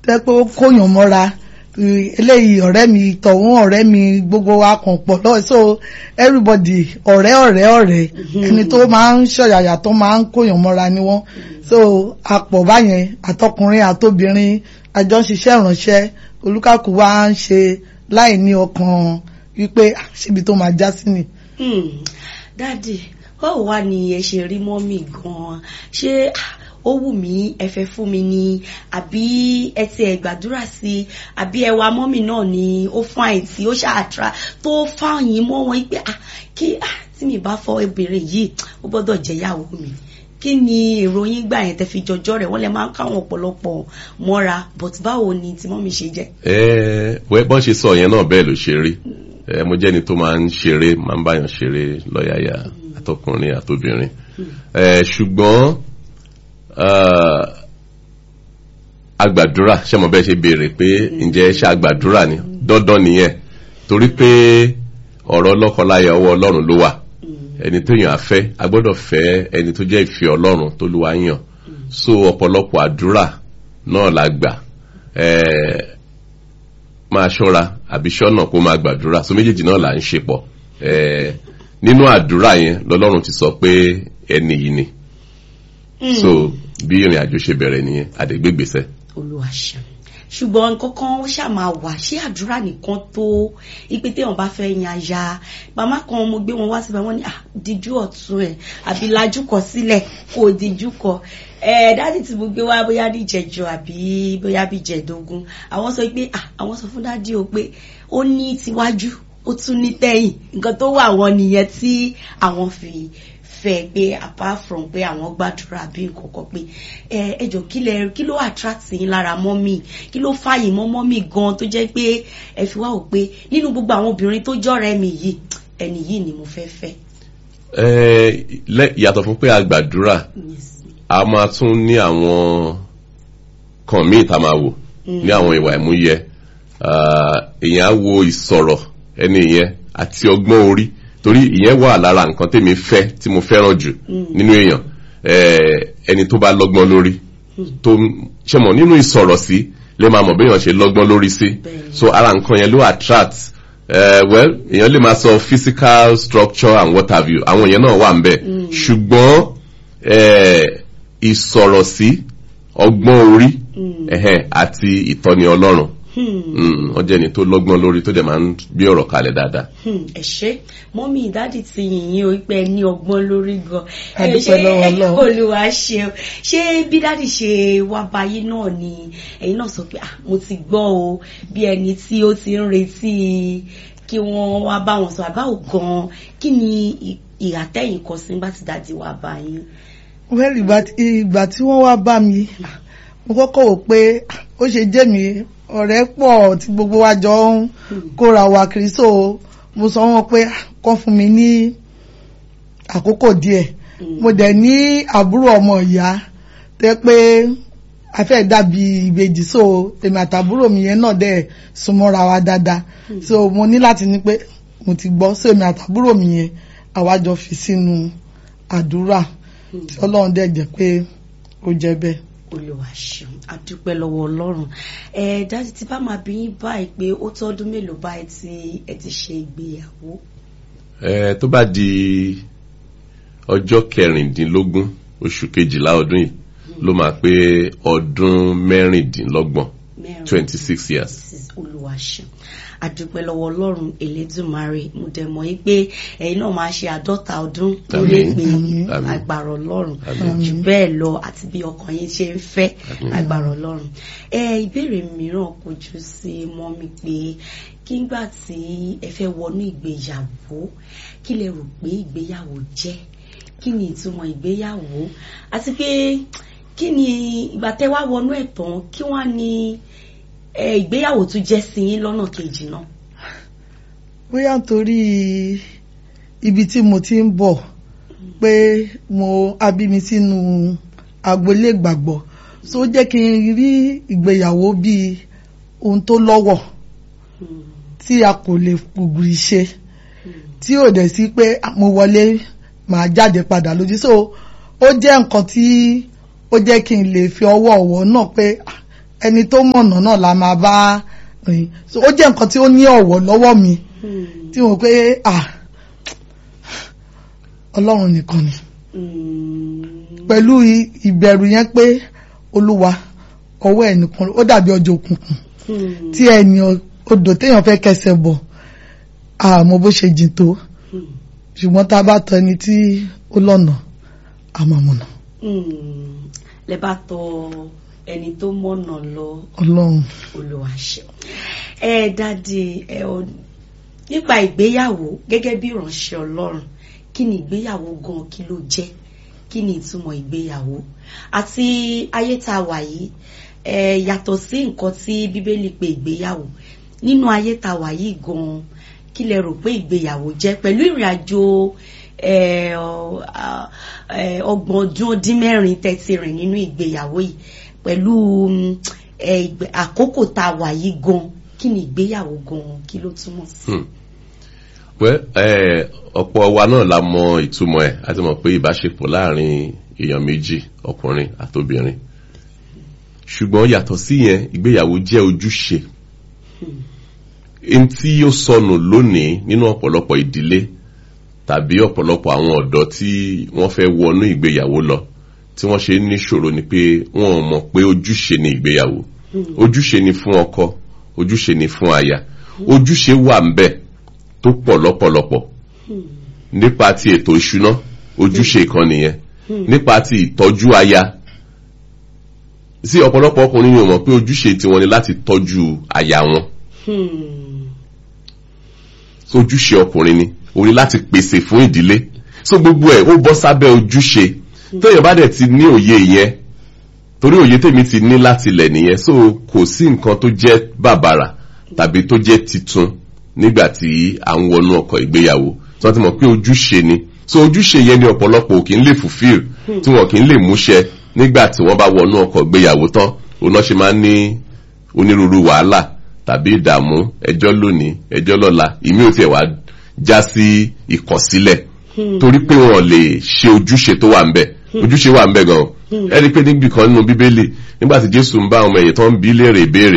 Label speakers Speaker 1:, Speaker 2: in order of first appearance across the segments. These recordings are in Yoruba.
Speaker 1: tẹ́ pé ó kóyàn mọ́ra eh, eléyìí ọ̀rẹ́ mi tọ̀hún ọ̀rẹ́ mi gbogbo wa kàn pọ̀ lọ so everybody ọ̀rẹ́ ọ̀rẹ́ ọ̀rẹ́ ẹni tó máa ń ṣọ̀yàyà tó máa ń kóyàn mọ́ra ni wọ́n so àpọ̀ báyẹn àtọkùnrin àtobìnrin àjọ ń ṣiṣẹ́ ìránṣẹ́ olúkàkú wa ń ṣe láì ní ọkàn wípé "Ah, síbi tó máa já sí ni.
Speaker 2: Hmm. dáàdì báwo wá ni ẹ ṣe rí mọ́mì gan-an ṣé ah, ó wù mí ẹ fẹ́ fún mi ni àbí ẹ ti ẹ̀ gbàdúrà sí i àbí ẹwà mọ́mì náà ni ó fún àìtí ó ṣàtúrà tó fáyín mọ́ wọn pé ah, kí ah, tí mi bá fọ obìnrin yìí ó gbọ́dọ̀ jẹ́ ìyàwó mi kí ni èrò yín gbà yẹn tẹ́ fi jọjọ́ rẹ̀ wọ́n lè máa ń káwọn ọ̀pọ̀lọpọ̀ mọ́ra but báwo ni tí mọ́mì ṣe jẹ́.
Speaker 3: ẹ wẹ́ bọ́n ṣe sọ yẹn náà bẹ́ẹ̀ ló ṣe rí ẹ mo jẹ́ni tó máa ń ṣeré máa ń báyàn ṣeré lọ́yàyà àtọkùnrin àtobìnrin ẹ ṣùgbọ́n ah, agbàdúrà ṣé mo bẹ́ẹ̀ ṣe béèrè pé ǹjẹ́ ṣe agbàdúrà ni dandan nìyẹn torí pé ọ̀rọ̀ lọ́kọláya ọwọ́ ọlọ́run ló wà ẹni tó yàn á fẹ́ a gbọ́dọ̀ fẹ́ ẹni tó jẹ́ ìfẹ́ ọlọ́run tó lù wá yàn so ọ̀pọ̀lọpọ̀ àdúrà náà la gbà ẹ̀ẹ́ máa ṣọ́ra àbí ṣọ́nà kó máa gbàdúrà so méjèèjì náà là ń ṣe pọ̀ ẹ̀ẹ́ nínú àdúrà yẹn lọ́lọ́run ti sọ pé ẹni yìí ni so bí ìrìn àjò ṣe bẹ̀rẹ̀ nìyẹn àdégbégbèsẹ̀.
Speaker 2: olúwa ṣeun ṣùgbọ́n nǹkan kan ó ṣáà máa wà ṣé àdúrà nìkan tó ipe téèyàn bá fẹ́ yan aya màmá kan mo gbé wọn wá síbẹ̀ wọ́n ní ah díjú ọ̀tún ẹ̀ àbí lajú kọ sílẹ̀ kò díjú kọ ẹ̀ dáàdì tí mo gbé wá bóyá ní ìjẹjọ àbí bóyá bí ìjẹdógún àwọn sọ pé ah àwọn sọ fún dáàdì o pé ó ní tiwájú ó tún ní tẹ̀yìn nǹkan tó wà wọn nìyẹn tí àwọn fi fẹ́ pé apart from pé àwọn gbàdúrà bí nǹkan kan pé ẹ ẹjọ kí lẹ kí ló attract yín lára mọ́mì kí ló fààyè mọ́ mọ́mì gan tó jẹ́ pé ẹ fi wá wò pé nínú gbogbo àwọn obìnrin tó jọ́rẹ̀ mi yìí ẹni yìí ni mo fẹ́ fẹ́.
Speaker 3: ẹ lẹ yàtọ̀ fún pé a gbàdúrà a máa tún ní àwọn kan míì tá a máa wò ní àwọn ìwà ìmúyẹ Ah, èèyàn á wo ìsọ̀rọ̀ ẹni yẹn àti ọgbọ́n orí torí ìyẹn wà lára nǹkan tèmi fẹ́ tí mo fẹ́ràn jù nínú èèyàn Eh, ẹni tó bá lọ́gbọ́n lórí tó ṣe mọ̀ nínú ìsọ̀rọ̀ sí lè máa mọ̀ béèyàn ṣe lọ́gbọ́n lórí sí
Speaker 2: Bẹ́ẹ̀ni.
Speaker 3: so ara nǹkan yẹn ló attract eh, well èèyàn lè máa sọ physical structure and what have you àwọn yẹn náà wà ń bẹ̀ ṣùgbọ́n eh, ìsọ̀rọ̀ sí ọgbọ́n orí ẹ̀hẹ́n, àti ìtọ́ni ọlọ́run Mm, wọ́n jẹ́ ẹni tó lọ́gbọ́n lórí tó dẹ̀ máa ń gbé ọ̀rọ̀ kalẹ̀ dáadáa.
Speaker 2: Hmm, ẹ ṣé mọ́mí ìdádì ti yìnyín o pé ẹ ní ọgbọ́n lórí gan
Speaker 1: A
Speaker 2: ẹ
Speaker 1: dúpẹ́
Speaker 2: ṣé
Speaker 1: lọ́wọ́ Ọlọ́run.
Speaker 2: olúwa ṣeun ṣé bí dádì ṣe wá báyìí náà ni ẹ̀yin náà sọ pé ah mo ti gbọ́ o bí ẹni tí ó ti ń retí kí wọ́n wá bá wọn sọ àbáwò gan kí ni ì- ìhà tẹ́yìn kọ sí nígbà tí dádì wá báyìí.
Speaker 1: well ìgbà tí ìgbà tí wọ́n wá bá mi mo kọ́kọ́ wò pé ó ṣe jẹ́ mi ọ̀rẹ́ pọ̀ tí gbogbo wa jọ ń kóra wa kiri so mo sọ wọn pé kọ́ fún mi ní àkókò díẹ̀ mo dẹ̀ ní àbúrò ọmọ ìyá tẹ́ pé a fẹ́ dàbí ìbejì so èmi àtàbúrò mi yẹn náà dẹ̀ súnmọ́ra wa dáadáa so mo ní láti ní pé mo ti gbọ́ so èmi àtàbúrò mi yẹn àwa jọ fi sínú àdúrà tí ọlọ́run dẹ̀ jẹ́ pé ó jẹ́ bẹ́ẹ̀.
Speaker 2: olùwà ṣeun adúpẹ́ lọ́wọ́ ọlọ́run ẹ dájú tí bá máa bí yín báyìí pé ó tọ́dún mélòó báyìí tí ẹ ti ṣe ìgbéyàwó.
Speaker 3: Eh, tó bá di ọjọ́ kẹrìndínlógún oṣù kejìlá ọdún yìí ló máa pé ọdún mẹ́rìndínlọ́gbọ̀n
Speaker 2: mẹ́rin
Speaker 3: twenty six years.
Speaker 2: Mrs. Olúwaṣeun adúpẹ́ lọ́wọ́ ọlọ́run elédùnmarè mo dẹ̀ mọ̀ yí pé ẹ̀yin náà máa ṣe àádọ́ta ọdún lórí
Speaker 3: Àmín.
Speaker 2: èpè
Speaker 3: Àmín.
Speaker 2: agbára ọlọ́run
Speaker 3: Àmín.
Speaker 2: jù bẹ́ẹ̀ lọ àti bí ọkàn yín ṣe ń fẹ́ agbára ọlọ́run ẹ ìbéèrè mìíràn kò jù sí mọ́ mi pé kígbà tí ẹ fẹ́ wọnú ìgbéyàwó kí lẹ rò pé ìgbéyàwó jẹ́ kí ni ìtumọ̀ ìgbéyàwó àti pé kí ni ìgbà tẹ́ wá wọnú ẹ̀ tán kí wọ́n á ní ẹ, ìgbéyàwó tún jẹ́ sí yín lọ́nà kejì náà.
Speaker 1: bóyá nítorí ibi tí mo ti ń bọ̀ pé mo abí mi sínú agboolé ìgbàgbọ́ so ó jẹ́ kí n rí ìgbéyàwó bíi ohun tó lọ́wọ́ tí a kò lè gbùgbùrì ṣe tí ò dẹ̀ sí pé mo wọlé màá jáde padà lójú so ó jẹ́ nǹkan tí ó jẹ́ kí n lè fi ọwọ́ ọ̀wọ́ náà pé ah, ẹni tó mọ̀nà náà la máa bá rìn so ó jẹ́ nǹkan tí ó ní ọ̀wọ̀ lọ́wọ́ mi
Speaker 2: Hmm.
Speaker 1: tí mo pé ah ọlọ́run nìkan ni
Speaker 2: Hmm.
Speaker 1: pẹ̀lú i- ìbẹ̀rù yẹn pé olúwa ọwọ́ ẹ̀ nìkan ó dàbí ọjọ́ òkùnkùn
Speaker 2: Hmm.
Speaker 1: tí ẹni o- odò téèyàn fẹ́ kẹsẹ̀ bọ̀ àmọ́ bó ṣe jìn tó
Speaker 2: Hmm.
Speaker 1: ṣùgbọ́n tá a bá tọ ẹni tí ó lọ́nà àmọ̀mọ̀nà
Speaker 2: Hmm. lẹ bá tọ ẹni tó mọ̀nà lọ
Speaker 1: ọlọ́run
Speaker 2: olùwàṣẹ ẹ dáàdi ẹ ọ nípa ìgbéyàwó gẹ́gẹ́ bí ìránṣẹ́ Ọlọ́run kí ni ìgbéyàwó gan kí ló jẹ́ kí ni ìtumọ̀ ìgbéyàwó àti ayé tá a wà yìí ẹ yàtọ̀ sí nǹkan tí Bíbélì pè ìgbéyàwó nínú ayé tá a wà yìí gan kí lẹ rò pé ìgbéyàwó jẹ́ pẹ̀lú ìrìn àjò ẹ, ọ, a, ẹ, ọgbọ̀n ọdún ó dín mẹ́rin tẹ́tí rìn nínú ìgbéyàwó yìí pẹ̀lú mm, ẹ, ìgbé- àkókò tá a wà yìí gan kí ni ìgbéyàwó gan kí ló túmọ̀ sí.
Speaker 3: Hmm. Well, eh, ọ̀pọ̀ wa náà la mọ ìtumọ̀ ẹ̀ a ti mọ̀ pé ìbáṣepọ̀ láàrin èèyàn méjì ọkùnrin àtobìnrin ṣùgbọ́n yàtọ̀ sí yẹn ìgbéyàwó jẹ́ ojúṣe n tí ó sọnù lónìí nínú ọ̀pọ̀lọpọ̀ ìdílé tàbí ọ̀pọ̀lọpọ̀ àwọn ọ̀dọ́ tí wọ́n fẹ́ wọnú ìgbéyàwó lọ tí wọ́n ṣe ń níṣòro ni pé wọ́n ò mọ̀ pé ojúṣe ni ìgbéyàwó ojúṣe ni fún ọkọ ojúṣe ni fún aya ojúṣe wà ń bẹ̀ tó pọ̀ lọ́pọ̀lọpọ̀ nípa ti ètò ìṣúná ojúṣe kan nìyẹn nípa ti ìtọ́jú aya sí ọ̀pọ̀lọpọ̀ ọkùnrin ni ò mọ̀ pé ojúṣe tiwọn ni láti tọ́jú aya wọn
Speaker 2: Hmm.
Speaker 3: so ojúṣe ọkùnrin ni òun ni láti pèsè fún ìdílé so gbogbo ẹ̀ ó bọ́ sábẹ́ ojúṣe tóyàn bá dẹ̀ ti ní òye yẹn torí òye tèmi ti ní láti lẹ̀ nìyẹn so kò sí nǹkan tó jẹ́ bàbàrà tàbí tó jẹ́ titun nígbà tí à ń wọnú ọkọ̀ ìgbéyàwó tí wọ́n ti mọ̀ pé ojúṣe ni so ojúṣe yẹn ni ọ̀pọ̀lọpọ̀ kì í lè fulfill tí wọ́n kì í lè múṣẹ nígbà tí wọ́n bá wọnú ọkọ̀ ìgbéyàwó tán òun náà ṣe máa ń ní onírúurú wàhálà tàbí ìdààmú ẹjọ́ lónìí ẹjọ́ lọ́la ìmí ò tiẹ̀ wá já sí ìkọ̀sílẹ̀ torí pé wọn lè ṣe ojúṣe tó wà ń bẹ̀ ojúṣe wà ń bẹ̀ gan ẹ rí i pé níbi kan nínú bíbélì nígbà tí jésù ń bá àwọn ẹ̀yẹ tó ń bí léèrè ìbéèrè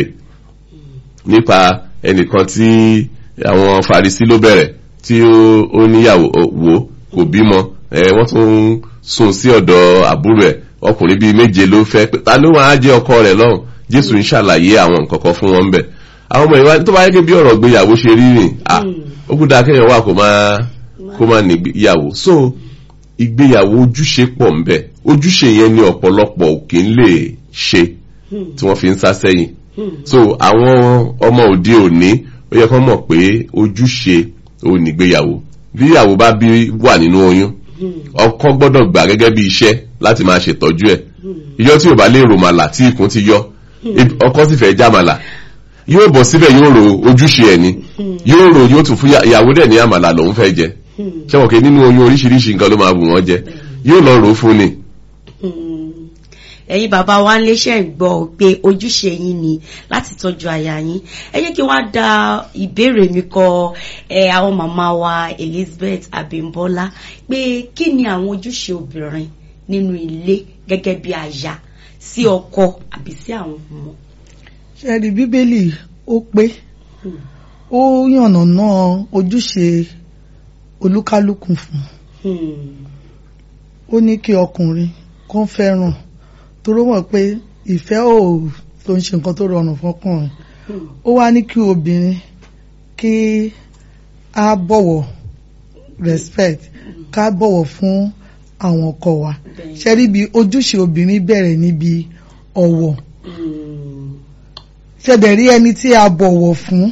Speaker 3: nípa ẹnìkan tí àwọn farisi ló bẹ̀rẹ̀ tí ó ó níyàwó ó- wò kò bímọ ẹ wọ́n tún ń sùn sí ọ̀dọ̀ àbúrò ẹ̀ ọkùnrin bíi méje ló fẹ́ pé ta ló máa jẹ́ ọkọ rẹ̀ lọ́hùn jésù ń ṣàlàyé àwọn nǹkan kan fún wọn ń bẹ̀ àwọn ọmọ ìwà tó bá yẹ kí bí ọ̀rọ̀ gbéyàwó ṣe rí rìn ah ó kú dáa kéèyàn wà kó máa kó máa nígbéyàwó so ìgbéyàwó ojúṣe pọ̀ ń bẹ̀ ojúṣe yẹn ni ọ̀pọ̀lọpọ̀ kì í lè ṣe tí wọ́n fi ń sá sẹ́yìn so àwọn ọmọ òde òní ó yẹ kó mọ̀ pé ojúṣe ò nígbéyàwó bí ìyàwó bá bí wà nínú oyún ọkọ gbọ́dọ̀ gbà gẹ́gẹ́ bí iṣẹ́ láti máa ṣètọ́jú ẹ̀ ìjọ tí ò bá lè rò màlà tí ikùn ti yọ ọkọ sì fẹ́ já màlà yóò bọ̀ síbẹ̀ yóò ro ojúṣe ẹ̀ ni yóò ro yóò tún fún ìyá- ìyàwó dẹ̀ ní àmàlà lòún fẹ́ jẹ ṣé wọn kì í nínú oyún oríṣiríṣi nǹkan ló máa wù wọ́n jẹ yóò lọ rò ó fún ni.
Speaker 2: Hmm. ẹ̀yin bàbá wa ń léṣẹ́ gbọ́ pé ojúṣe yín ni láti tọ́jú aya yín ẹ jẹ́ kí wọ́n á da ìbéèrè mi kọ ẹ àwọn màmá wa Elizabeth Abímbọ́lá pé kí ni àwọn ojúṣe obìnrin nínú ilé gẹ́gẹ́ bí aya sí ọkọ àbí sí àwọn ọmọ.
Speaker 1: ṣẹ́ẹ̀rì bíbélì ó pé ó yànnà náà ojúṣe olúkálùkù fún
Speaker 2: Hmm.
Speaker 1: ó ní kí ọkùnrin kó fẹ́ràn toró mọ̀ pé ìfẹ́ ò tó ń ṣe nǹkan tó rọrùn fọkùnrin
Speaker 2: Hmm.
Speaker 1: ó wá ní kí obìnrin kí á bọ̀wọ̀ respect ká bọ̀wọ̀ fún àwọn ọkọ wa
Speaker 2: Bẹ́ẹ̀.
Speaker 1: ṣẹ́rí bí ojúṣe obìnrin bẹ̀rẹ̀ níbi ọ̀wọ̀
Speaker 2: Hmm.
Speaker 1: ṣẹ̀dẹ̀ rí ẹni tí a bọ̀wọ̀ fún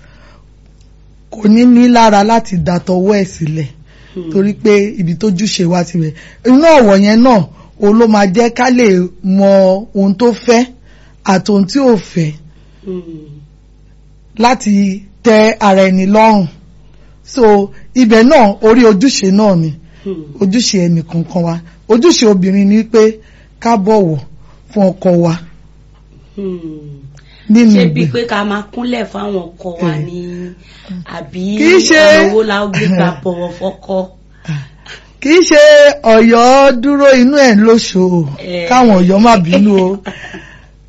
Speaker 1: kò ní ní lára láti dàtọwọ́ ẹ̀ sílẹ̀
Speaker 2: Hmm.
Speaker 1: torí pé ibi tó júṣe wá ti rẹ̀ inú ọ̀wọ̀ yẹn náà òun ló máa jẹ́ ká lè mọ ohun tó fẹ́ àti ohun tí ò fẹ́
Speaker 2: Hmm.
Speaker 1: láti tẹ́ ara ẹni lọ́rùn so ibẹ̀ náà orí ojúṣe náà ni
Speaker 2: Hmm.
Speaker 1: ojúṣe ẹnì kankan wa ojúṣe obìnrin ni pé ká bọ̀wọ̀ fún ọkọ wa
Speaker 2: Hmm.
Speaker 1: nínú
Speaker 2: ṣé bíi
Speaker 1: ìgbé
Speaker 2: pé ká máa kúnlẹ̀ fáwọn ọkọ wa
Speaker 1: Eh.
Speaker 2: ni àbí
Speaker 1: Kì í ṣe-
Speaker 2: ọ̀nà owó la ó gbé gbà bọ̀wọ̀ fọ́kọ.
Speaker 1: kì í ṣe ọ̀yọ́ dúró inú ẹ̀ lóṣò
Speaker 2: Eh.
Speaker 1: káwọn ọ̀yọ́ má bínú o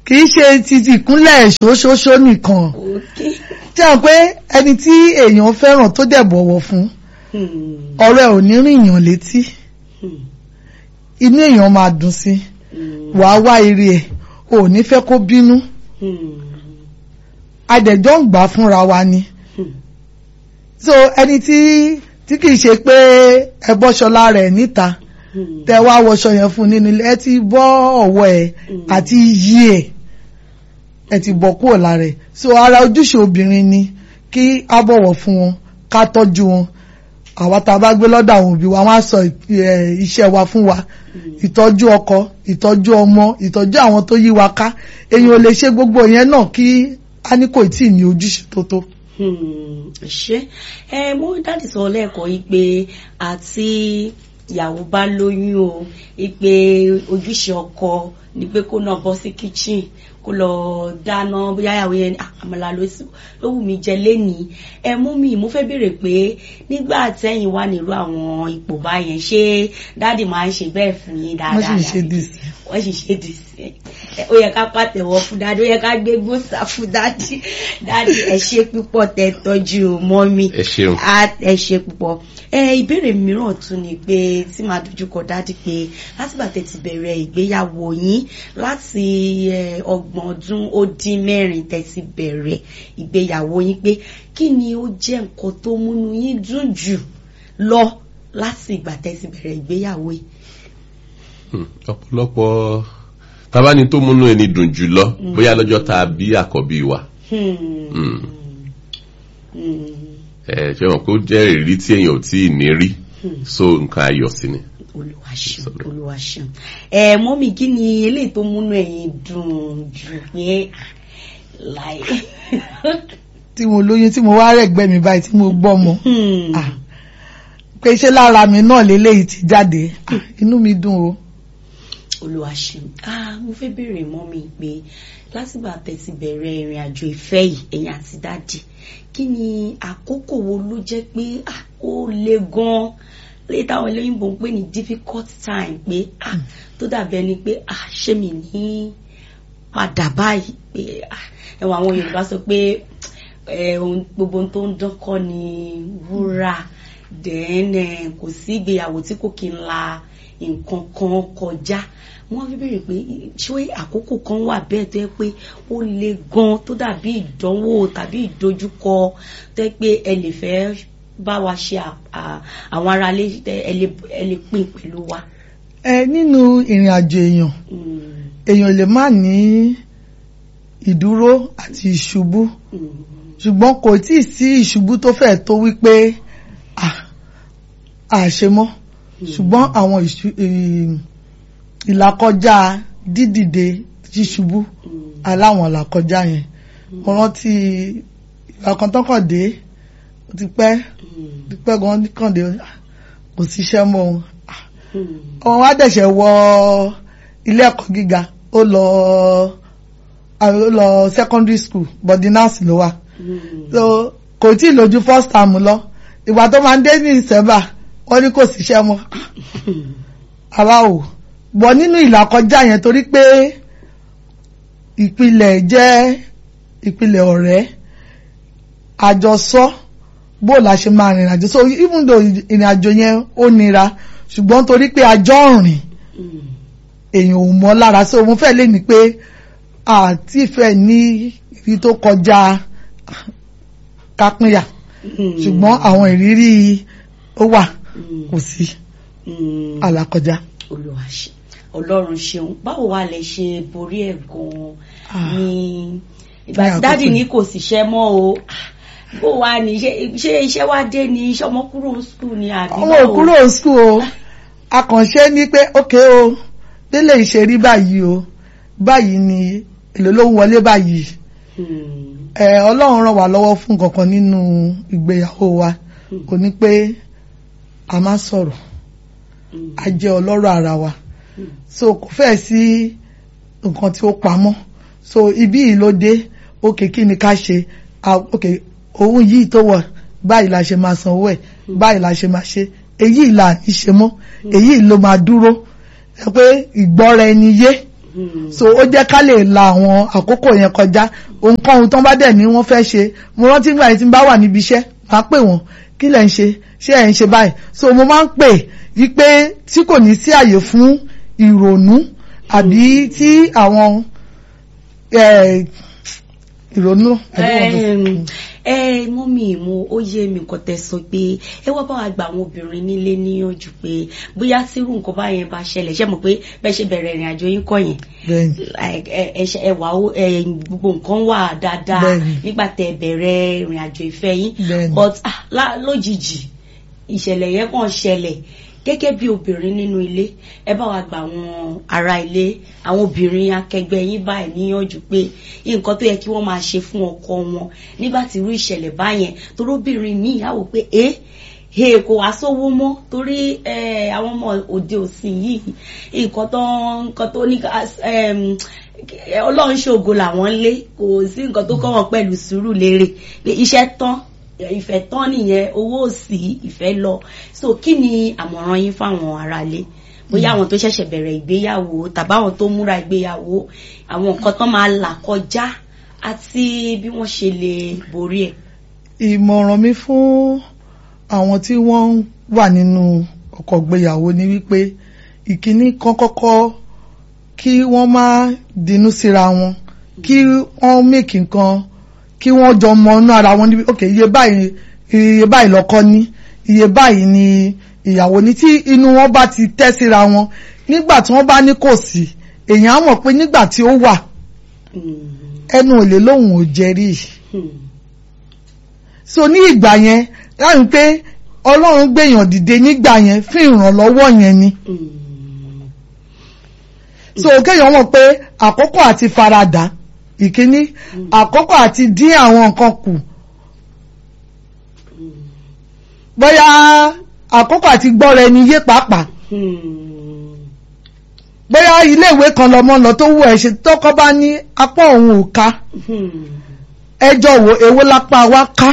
Speaker 1: kì í ṣe ti ti ìkúnlẹ̀ ṣoṣoṣo nìkan
Speaker 2: Okay.
Speaker 1: tí a pé ẹni tí èèyàn fẹ́ràn tó dẹ̀ bọ̀wọ̀ fún
Speaker 2: Hmm.
Speaker 1: ọ̀rọ̀ ẹ̀ ò ní rìn yàn létí
Speaker 2: Hmm.
Speaker 1: inú èèyàn máa dùn sí
Speaker 2: Hmm.
Speaker 1: wàá wá ire ẹ̀ ò ní fẹ́ kó bínú
Speaker 2: Hmm.
Speaker 1: adẹ̀jọ́ ń gbà fúnra wa ni
Speaker 2: Hmm.
Speaker 1: so ẹni tí tí kì í ṣe pé ẹ bọ́ṣọlá rẹ̀ níta
Speaker 2: Hmm.
Speaker 1: tẹ wá wọṣọ yẹn fún nínú ilé ẹ ti bọ́ ọ̀wọ́ ẹ̀
Speaker 2: Mm.
Speaker 1: àti iyì ẹ̀ ẹ ti bọ́ kúrò lára ẹ̀ so ara ojúṣe obìnrin ni kí a bọ̀wọ̀ fún wọn ká tọ́jú wọn àwa tá a bá gbé lọ́dọ̀ àwọn òbí wa wọ́n á sọ ẹ̀, iṣẹ́ wa fún wa ìtọ́jú ọkọ ìtọ́jú ọmọ ìtọ́jú àwọn tó yí wa ká èyàn ò lè ṣe gbogbo yẹn náà kí a ní kò tí ì ní ojúṣe tó tó.
Speaker 2: Hmm, ṣe ẹ mo dáàdì sọ lẹ́ẹ̀kan yìí pé àti ìyàwó bá lóyún o ìpè ojúṣe ọkọ ni pé kó náà bọ́ sí kitchen kó lọ dáná bóyá ìyàwó yẹn ní, "Ah, àmàlà ló sì- ló wù mí jẹ lénìí ẹ mú mi mo fẹ́ béèrè pé nígbà tẹ́yìn wà nílùú àwọn ipò báyẹn ṣé dáàdì máa ń ṣe bẹ́ẹ̀ fún yín
Speaker 1: wọ́n
Speaker 2: dáadáa
Speaker 1: sì ń ṣe dìs.
Speaker 2: wọ́n sì ṣe dì sí ẹ ó yẹ ká pàtẹ́wọ́ fún dáadé ó yẹ ká gbé gbòòsà fún dáadé dáadé ẹ ṣe púpọ̀ tẹ́ tọ́jú mọ́mí
Speaker 3: ẹ ṣeun
Speaker 2: á ẹ ṣe púpọ̀ ẹ ìbéèrè mìíràn tún ni pé tí màá dojúkọ dáàdì pé látìgbà tẹ́ ti bẹ̀rẹ̀ ìgbéyàwó yín láti ẹ, ọgbọ̀n ọdún ó dín mẹ́rin tẹ́ ti bẹ̀rẹ̀ ìgbéyàwó yín pé kí ni ó jẹ́ nǹkan tó múnú yín dùn jù lọ láti ìgbà tẹ́ ti bẹ̀rẹ̀ ìgbéyàwó yìí.
Speaker 3: Hmm, ọ̀pọ̀lọpọ̀ tabani tó múnú ẹni dùn jù lọ bóyá lọ́jọ́ tá a bí àkọ́bí wa
Speaker 2: Hmm.
Speaker 3: Hmm.
Speaker 2: Hmm.
Speaker 3: ẹ ṣe wọn kó jẹ́ ìrírí tí èèyàn ò tí ì ní rí
Speaker 2: Hmm.
Speaker 3: so nǹkan ayọ̀ sí ni.
Speaker 2: olúwa ṣeun
Speaker 3: Sorry.
Speaker 2: olúwa ṣeun ẹ mọ́mí kí ni eléyìí tó múnú ẹ̀yin dùn jù pé láì.
Speaker 1: tí mo lóyún tí mo wá rẹ̀gbẹ́ mi báyìí tí mo gbọ́mọ
Speaker 2: Hmm.
Speaker 1: Ah. pé ṣé lára mi náà lélẹ́yìí ti jáde Ah, inú mi dùn o.
Speaker 2: olúwa ṣeun ah mo fẹ́ béèrè mọ́mí pé látìgbà tẹ́ ti bẹ̀rẹ̀ ìrìn àjò ìfẹ́ yìí ẹ̀yin àti dáàdì kí ni àkókò wo ló jẹ́ pé ah ó le gan-an lè táwọn olóyìnbó ń pè ní difficult time pé ah tó dàbí ẹni pé ah ṣé mi ní padà báyìí pé ah ẹwà àwọn Yorùbá sọ pé ẹ ohun gbogbo ohun tó ń dán kọ́ ni wúrà then eh, kò sí ìgbéyàwó tí kò kí ń la nǹkan kan kọjá wọ́n fi béèrè pé ṣé àkókò kan wà bẹ́ẹ̀ tó yẹ pé ó le gan tó dàbí ìdánwò tàbí ìdojúkọ tó yẹ pé ẹ lè fẹ́ bá wa ṣe à- à- àwọn aráalé ẹ lè ẹ lè pín pẹ̀lú wa.
Speaker 1: ẹ nínú ìrìn àjò èèyàn
Speaker 2: Mm,
Speaker 1: èèyàn lè má ní ìdúró àti ìṣubú
Speaker 2: mm,
Speaker 1: ṣùgbọ́n kò tí ì sí ìṣubú tó fẹ́ tó wípé à àṣe mọ́ ṣùgbọ́n àwọn ìṣu- ì- ìlàkọjá dídìde ṣíṣubú
Speaker 2: mm,
Speaker 1: aláwọn ìlàkọjá yẹn mo rántí ìgbà kan tó kàn dé ó ti pẹ́
Speaker 2: mm,
Speaker 1: ti pẹ́ gan kàn dé ah, kò síṣẹ́ mọ́ òun
Speaker 2: mm,
Speaker 1: ọmọ wa dẹ̀ṣẹ̀ wọ ilé ẹ̀kọ́ gíga ó lọ ó lọ secondary school body nurse ló wà
Speaker 2: mm.
Speaker 1: so kò tí ì lójú first term lọ ìgbà tó máa ń dé ní ìsẹ́bà wọ́n ní kò síṣẹ́ mọ́ àwa ò bọ̀ nínú ìlàkọjá yẹn torí pé ìpìlẹ̀ jẹ́ ìpìlẹ̀ ọ̀rẹ́ àjọsọ bó la ṣe máa rìnrìn àjò so even though ìrìn àjò yẹn ó nira ṣùgbọ́n torí pé àjọ rìn
Speaker 2: Mm,
Speaker 1: èèyàn ò mọ̀ lára so mo fẹ́ lè ní pé àti ìfẹ́ ní ibi tó kọjá kápínyà
Speaker 2: mm,
Speaker 1: ṣùgbọ́n àwọn ìrírí ó wà
Speaker 2: mm,
Speaker 1: kò sí
Speaker 2: mm.
Speaker 1: àlàkọjá.
Speaker 2: Olúwa ṣe Ọlọ́run ṣeun báwo wá lẹ ṣe borí ẹ̀ gan-an
Speaker 1: Ah.
Speaker 2: ní ìgbà
Speaker 1: Ní
Speaker 2: tí
Speaker 1: àkókò
Speaker 2: dáàdì ní
Speaker 1: yìí.
Speaker 2: kò síṣẹ́ mọ́ o Ah, bó wá ní ṣé ṣé iṣẹ́ wá dé ní iṣẹ́ ọmọ kúrò skul ni àbí
Speaker 1: ọmọ òkúrò skul o akànṣe ní pé ókè o délé ìṣerí báyìí o báyìí ni èlò ló ń wọlé báyìí
Speaker 2: Hmm,
Speaker 1: ẹ ọlọ́run ràn wá lọ́wọ́ fún kankan nínú ìgbéyàwó wa kò ní pé a máa sọ̀rọ̀
Speaker 2: hmm,
Speaker 1: a jẹ́ ọlọ́rọ̀ ara wa
Speaker 2: hmm,
Speaker 1: so kò fẹ́ sí nǹkan tí ó pamọ́ so ibi yìí ló dé òkè kí ni ká ṣe Ah, òkè òun yìí tó wọ̀ báyìí la ṣe máa sanwó ẹ̀ báyìí la ṣe máa ṣe èyí là ní ṣe mọ́ èyí ló máa dúró ẹ pé ìgbọ́ra ẹni yé
Speaker 2: Hmm.
Speaker 1: so ó jẹ́ ká lè la àwọn àkókò yẹn kọjá ohunkóhun tán bá dẹ̀ ní wọ́n fẹ́ ṣe mo rántí nígbà yìí tí n bá wà níbi iṣẹ́ máa pè wọ́n kí lẹ̀ ń ṣe ṣé ẹ̀ ń ṣe báyìí so mo máa ń pè wípé tí kò ní sí àyè fún ìrònú àbí tí àwọn eh, ìrònú
Speaker 2: Ẹm, ẹ mọ́mí mo ó yé mi nǹkan tẹ́ sọ pé ẹ wá bá wa gba àwọn obìnrin nílé níyànjú pé bóyá tírú nǹkan báyẹn bá ṣẹlẹ̀ ṣe mọ̀ pé bẹ́ẹ̀ ṣe bẹ̀rẹ̀ ìrìn àjò yín kọ́ yẹn
Speaker 1: bẹ́ẹ̀ni
Speaker 2: like, ẹ ẹ ṣe- ẹ wà ó ẹ gbogbo nǹkan wà dáadáa
Speaker 1: Bẹ́ẹ̀ni.
Speaker 2: nígbà tẹ́ bẹ̀rẹ̀ ìrìn àjò ìfẹ́ yín
Speaker 1: Bẹ́ẹ̀ni.
Speaker 2: but ah, lá- lójijì ìṣẹ̀lẹ̀ yẹn kàn ṣẹlẹ̀ gẹ́gẹ́ bí obìnrin nínú ilé ẹ bá wa gba àwọn ará ilé àwọn obìnrin akẹgbẹ́ yín báyìí níyànjú pé nǹkan tó yẹ kí wọ́n máa ṣe fún ọkọ wọn nígbà tí irú ìṣẹ̀lẹ̀ báyẹn torí obìnrin míì á wò pé ẹ ẹ kò wá sówó mọ́ torí ẹ, àwọn ọmọ òde òsìn yìí nǹkan tó nǹkan tó ní ká- ẹm, ọlọ́run ṣògo làwọn lé kò sí nǹkan tó kọ́ wọn pẹ̀lú sùúrù lérè pé iṣẹ́ tán ìfẹ́ tán nìyẹn owó òsì ìfẹ́ lọ so kí ni àmọ̀ràn yín fáwọn aráalé bóyá àwọn tó ṣẹ̀ṣẹ̀ bẹ̀rẹ̀ ìgbéyàwó tàbí àwọn tó múra ìgbéyàwó àwọn nǹkan tán máa là kọjá àti bí wọ́n ṣe lè borí ẹ̀.
Speaker 1: ìmọ̀ràn mi fún àwọn tí wọ́n wà nínú ọkọ̀ gbéyàwó ni wípé ìkíní kan kọ́kọ́ kí wọ́n má dinú síra wọn kí wọ́n mèkì nǹkan kí wọ́n jọ mọ inú ara wọn níbi ok iye báyìí iye báyìí lọ́kọ ní iye báyìí ni ìyàwó ní tí inú wọn bá ti tẹ́ síra wọn nígbà tí wọ́n bá ní kò sí èèyàn á mọ̀ pé nígbà tí ó wà ẹnu ò lè lóhùn ò jẹ́rìí so ní ìgbà yẹn láti pé ọlọ́run gbèyàn dìde nígbà yẹn fún ìrànlọ́wọ́ yẹn ni so kéèyàn mọ̀ pé àkókò àti faradà ìkíní àkókò àti dín àwọn nǹkan kù bóyá àkókò àti gbọ́ra ẹni yé pàápàá bóyá iléèwé kan lọmọ lọ tó wù ẹ ṣe tọkọ bá ní apá òun ò ká ẹjọ́ wo èwo lápá wa ká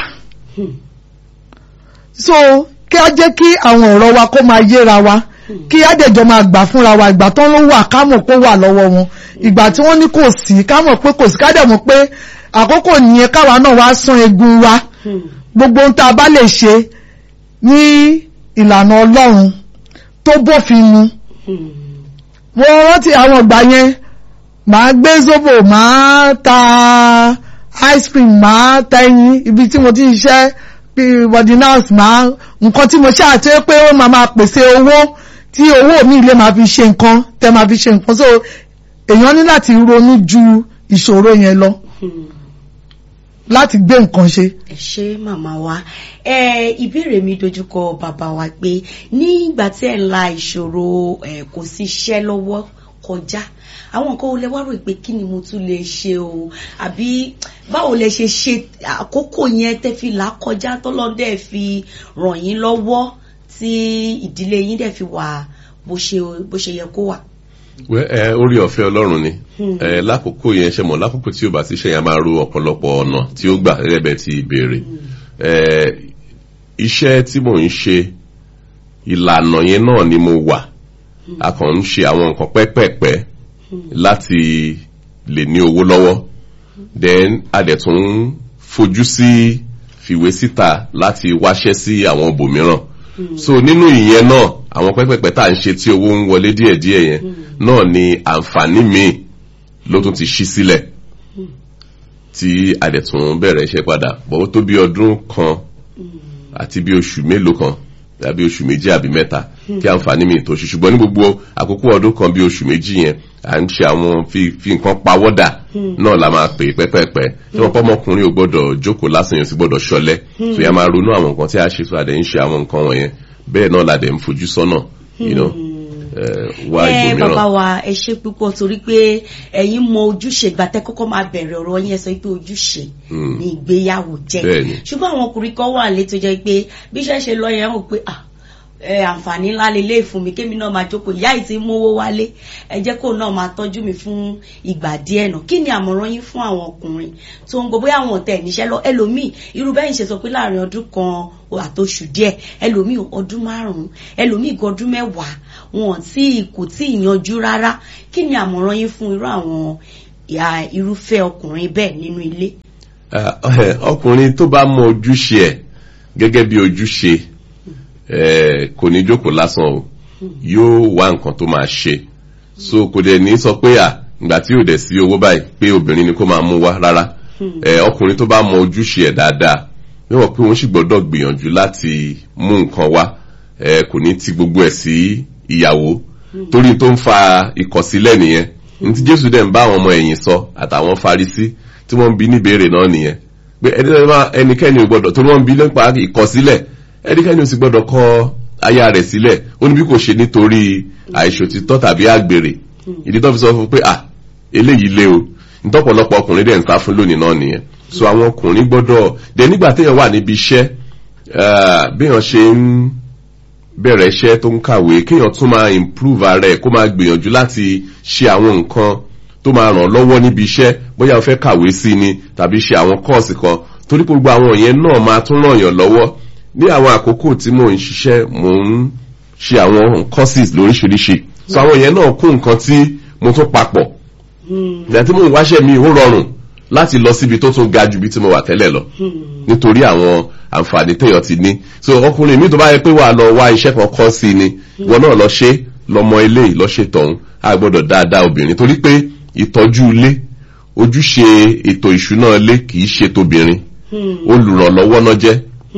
Speaker 1: so kí á jẹ́ kí àwọn ọ̀rọ̀ wa kó máa yéra wa kí á dẹ̀jọ́ máa gbà fúnra wa ìgbà tán ló wà ká mọ̀ pé ó wà lọ́wọ́ wọn ìgbà tí wọ́n ní kò sí ká mọ̀ pé kò sí ká dẹ̀ mọ̀ pé àkókò nìyẹn káwa náà wá sán egun wa gbogbo ohun tá a bá lè ṣe ní ìlànà ọlọ́run tó bófin mu mo rántí àwọn ìgbà yẹn màá gbé zobo màá ta ice cream màá ta ẹyin ibi tí mo ti ń ṣiṣẹ́ bí body nurse máa nǹkan tí mo ṣáà tó pé ó máa máa pèsè owó tí owó mi lè máa fi ṣe nǹkan tẹ máa fi ṣe nǹkan so èèyàn ní láti ronú ju ìṣòro yẹn lọ láti gbé nǹkan ṣe.
Speaker 2: ẹ ṣé màmá wa ẹ ìbéèrè mi dojúkọ bàbá wa pé nígbà tí ẹ ń la ìṣòro ẹ kò sí iṣẹ́ lọ́wọ́ kọjá àwọn nǹkan wo lẹ wá rò pé kí ni mo tún lè ṣe o àbí báwo lẹ ṣe ṣe àkókò yẹn tẹ́ fi là kọjá tọ́lọ́dẹ fi ràn yín lọ́wọ́ tí ìdílé yín dẹ̀ fi wà bó ṣe bó ṣe yẹ kó wà.
Speaker 3: wẹ́ ẹ orí ọ̀fẹ́ ọlọ́run ni ẹ lákòókò yẹn ṣe mọ̀ lákòókò tí ó bá ti ṣe yẹn máa ro ọ̀pọ̀lọpọ̀ ọ̀nà tí ó gbà gẹ́gẹ́ bẹ́ẹ̀ ti béèrè ẹ iṣẹ́ tí mò ń ṣe ìlànà yẹn náà ni mo wà a kàn ń ṣe àwọn nǹkan pẹ́pẹ́pẹ́ láti lè ní owó lọ́wọ́ then a dẹ̀ tún ń fojú sí fìwé síta láti wáṣẹ́ sí àwọn ibòmíràn so nínú ìyẹn náà àwọn pẹ́pẹ́pẹ́ tá à ń ṣe tí owó ń wọlé díẹ̀díẹ̀ yẹn náà ni àǹfààní míì ló tún ti ṣí sílẹ̀ tí a dẹ̀ tún bẹ̀rẹ̀ iṣẹ́ padà bọ́wọ́ tó bí ọdún kan àti bí oṣù mélòó kan tàbí oṣù méjì àbí mẹ́ta kí àǹfààní mi tó ṣe ṣùgbọ́n ní gbogbo àkókò ọdún kan bí oṣù méjì yẹn à ń ṣe àwọn fi fi nǹkan pawọ́dà náà la máa pè pẹ́pẹ́pẹ́ tí wọ́n pọ́mọkùnrin ò gbọ́dọ̀ jókòó lásán yẹn sì gbọ́dọ̀ ṣọlẹ̀ tó yẹ máa ronú àwọn nǹkan tí a ṣe tó àdé ń ṣe àwọn nǹkan wọ̀nyẹn bẹ́ẹ̀ náà la dẹ̀ ń fojú sọ́nà you know, eh, wá
Speaker 2: ẹ
Speaker 3: ibòmíràn.
Speaker 2: bàbá wa ẹ ṣe púpọ̀ torí pé ẹ̀yin mọ ojúṣe ìgbà tẹ́ kọ́kọ́ máa bẹ̀rẹ̀ ọ̀rọ̀ yẹn sọ pé ojúṣe
Speaker 3: Mm.
Speaker 2: ní ìgbéyàwó jẹ́
Speaker 3: Bẹ́ẹ̀ni.
Speaker 2: ṣùgbọ́n àwọn ọkùnrin kan wà létò jẹ́ pé bí iṣẹ́ ṣe lọ yẹn hàn pé ah ẹ àǹfààní ńlá lélẹ̀ fún mi kémi náà máa jókòó ìyá yìí ti mówó wálé ẹ jẹ́ kó náà máa tọ́jú mi fún ìgbà díẹ̀ náà kí ni àmọ̀ràn yín fún àwọn ọkùnrin tó ń gbọ́ bóyá àwọn ọ̀tẹ̀ níṣẹ́ lọ ẹlòmíì irú bẹ́ẹ̀ ń ṣe sọ pé láàrin ọdún kan àtòṣù díẹ̀ ẹlòmíì ọdún márùn-ún ẹlòmíì gan ọdún mẹ́wàá wọn tí kò tí ì yanjú rárá kí ni àmọ̀ràn yín fún irú àwọn ìhà irúfẹ́ ọkùnrin bẹ́ẹ̀ nínú ilé.
Speaker 3: Ah, eh, ọkùnrin tó bá mọ ojúṣe ẹ̀ gẹ́gẹ́ bí ojúṣe eh, kò ní jókòó lásán o yóò wá nǹkan tó máa ṣe so kò dẹ̀ ní sọ pé à ìgbà tí yóò dẹ̀ sí owó báyìí pé obìnrin ni kó máa mú wá rárá Eh, ọkùnrin tó bá mọ ojúṣe ẹ̀ dáadáa níwọ̀n pé òun sì gbọ́dọ̀ gbìyànjú láti mú nǹkan wá eh, kò ní ti gbogbo ẹ̀ sí ìyàwó torí tó ń fa ìkọ̀sílẹ̀ nìyẹn ní tí jésù dẹ̀ ń bá àwọn ọmọ ẹ̀yìn sọ àtàwọn farisí tí wọ́n ń bi níbèrè náà nìyẹn pé ẹni tó bá ẹnikẹ́ni ò gbọ́dọ̀ torí wọ́n ń bi nípa ìkọ̀sílẹ̀ ẹnikẹ́ni ò sì gbọ́dọ̀ kọ aya rẹ̀ sílẹ̀ ó ní bí kò ṣe nítorí àìṣòtítọ́ tàbí àgbèrè ìdí tó fi sọ fún pé à eléyìí lé o nítọ́pọ̀lọpọ̀ ọkùnrin dẹ̀ ń sá fún lónìí náà nìyẹn so àwọn ọkùnrin gbọ́dọ̀ dẹ̀ nígbà téèyàn wà níbi iṣẹ́ ah, béèyàn ṣe ń bẹ̀rẹ̀ iṣẹ́ tó ń kàwé kéèyàn tún máa improve ara ẹ̀ kó máa gbìyànjú láti ṣe àwọn nǹkan tó máa ràn lọ́wọ́ níbi iṣẹ́ bóyá o fẹ́ kàwé sí ni tàbí ṣe àwọn kọ́ọ̀sì kan torí pé gbogbo àwọn yẹn náà máa tún ràn yàn lọ́wọ́ ní àwọn àkókò tí mò ń ṣiṣẹ́ mò ń ṣe àwọn courses lóríṣiríṣi so àwọn yẹn náà kún nǹkan tí mo tún papọ̀ ìgbà tí mò ń wáṣẹ́ mi ó rọrùn láti lọ síbi tó tún ga ju bí tí mo wà tẹ́lẹ̀ lọ nítorí àwọn àǹfààní téèyàn ti ní so ọkùnrin mi tó bá yẹ pé wà lọ wá iṣẹ́ kan kọ́ sí ni wọn náà lọ ṣe lọmọ ilé yìí lọ ṣe tọ̀hún a gbọ́dọ̀ dáadáa obìnrin torí pé ìtọ́jú ilé ojúṣe ètò ìṣúná ilé kì í ṣe tóbìnrin olùrànlọ́wọ́ náà jẹ́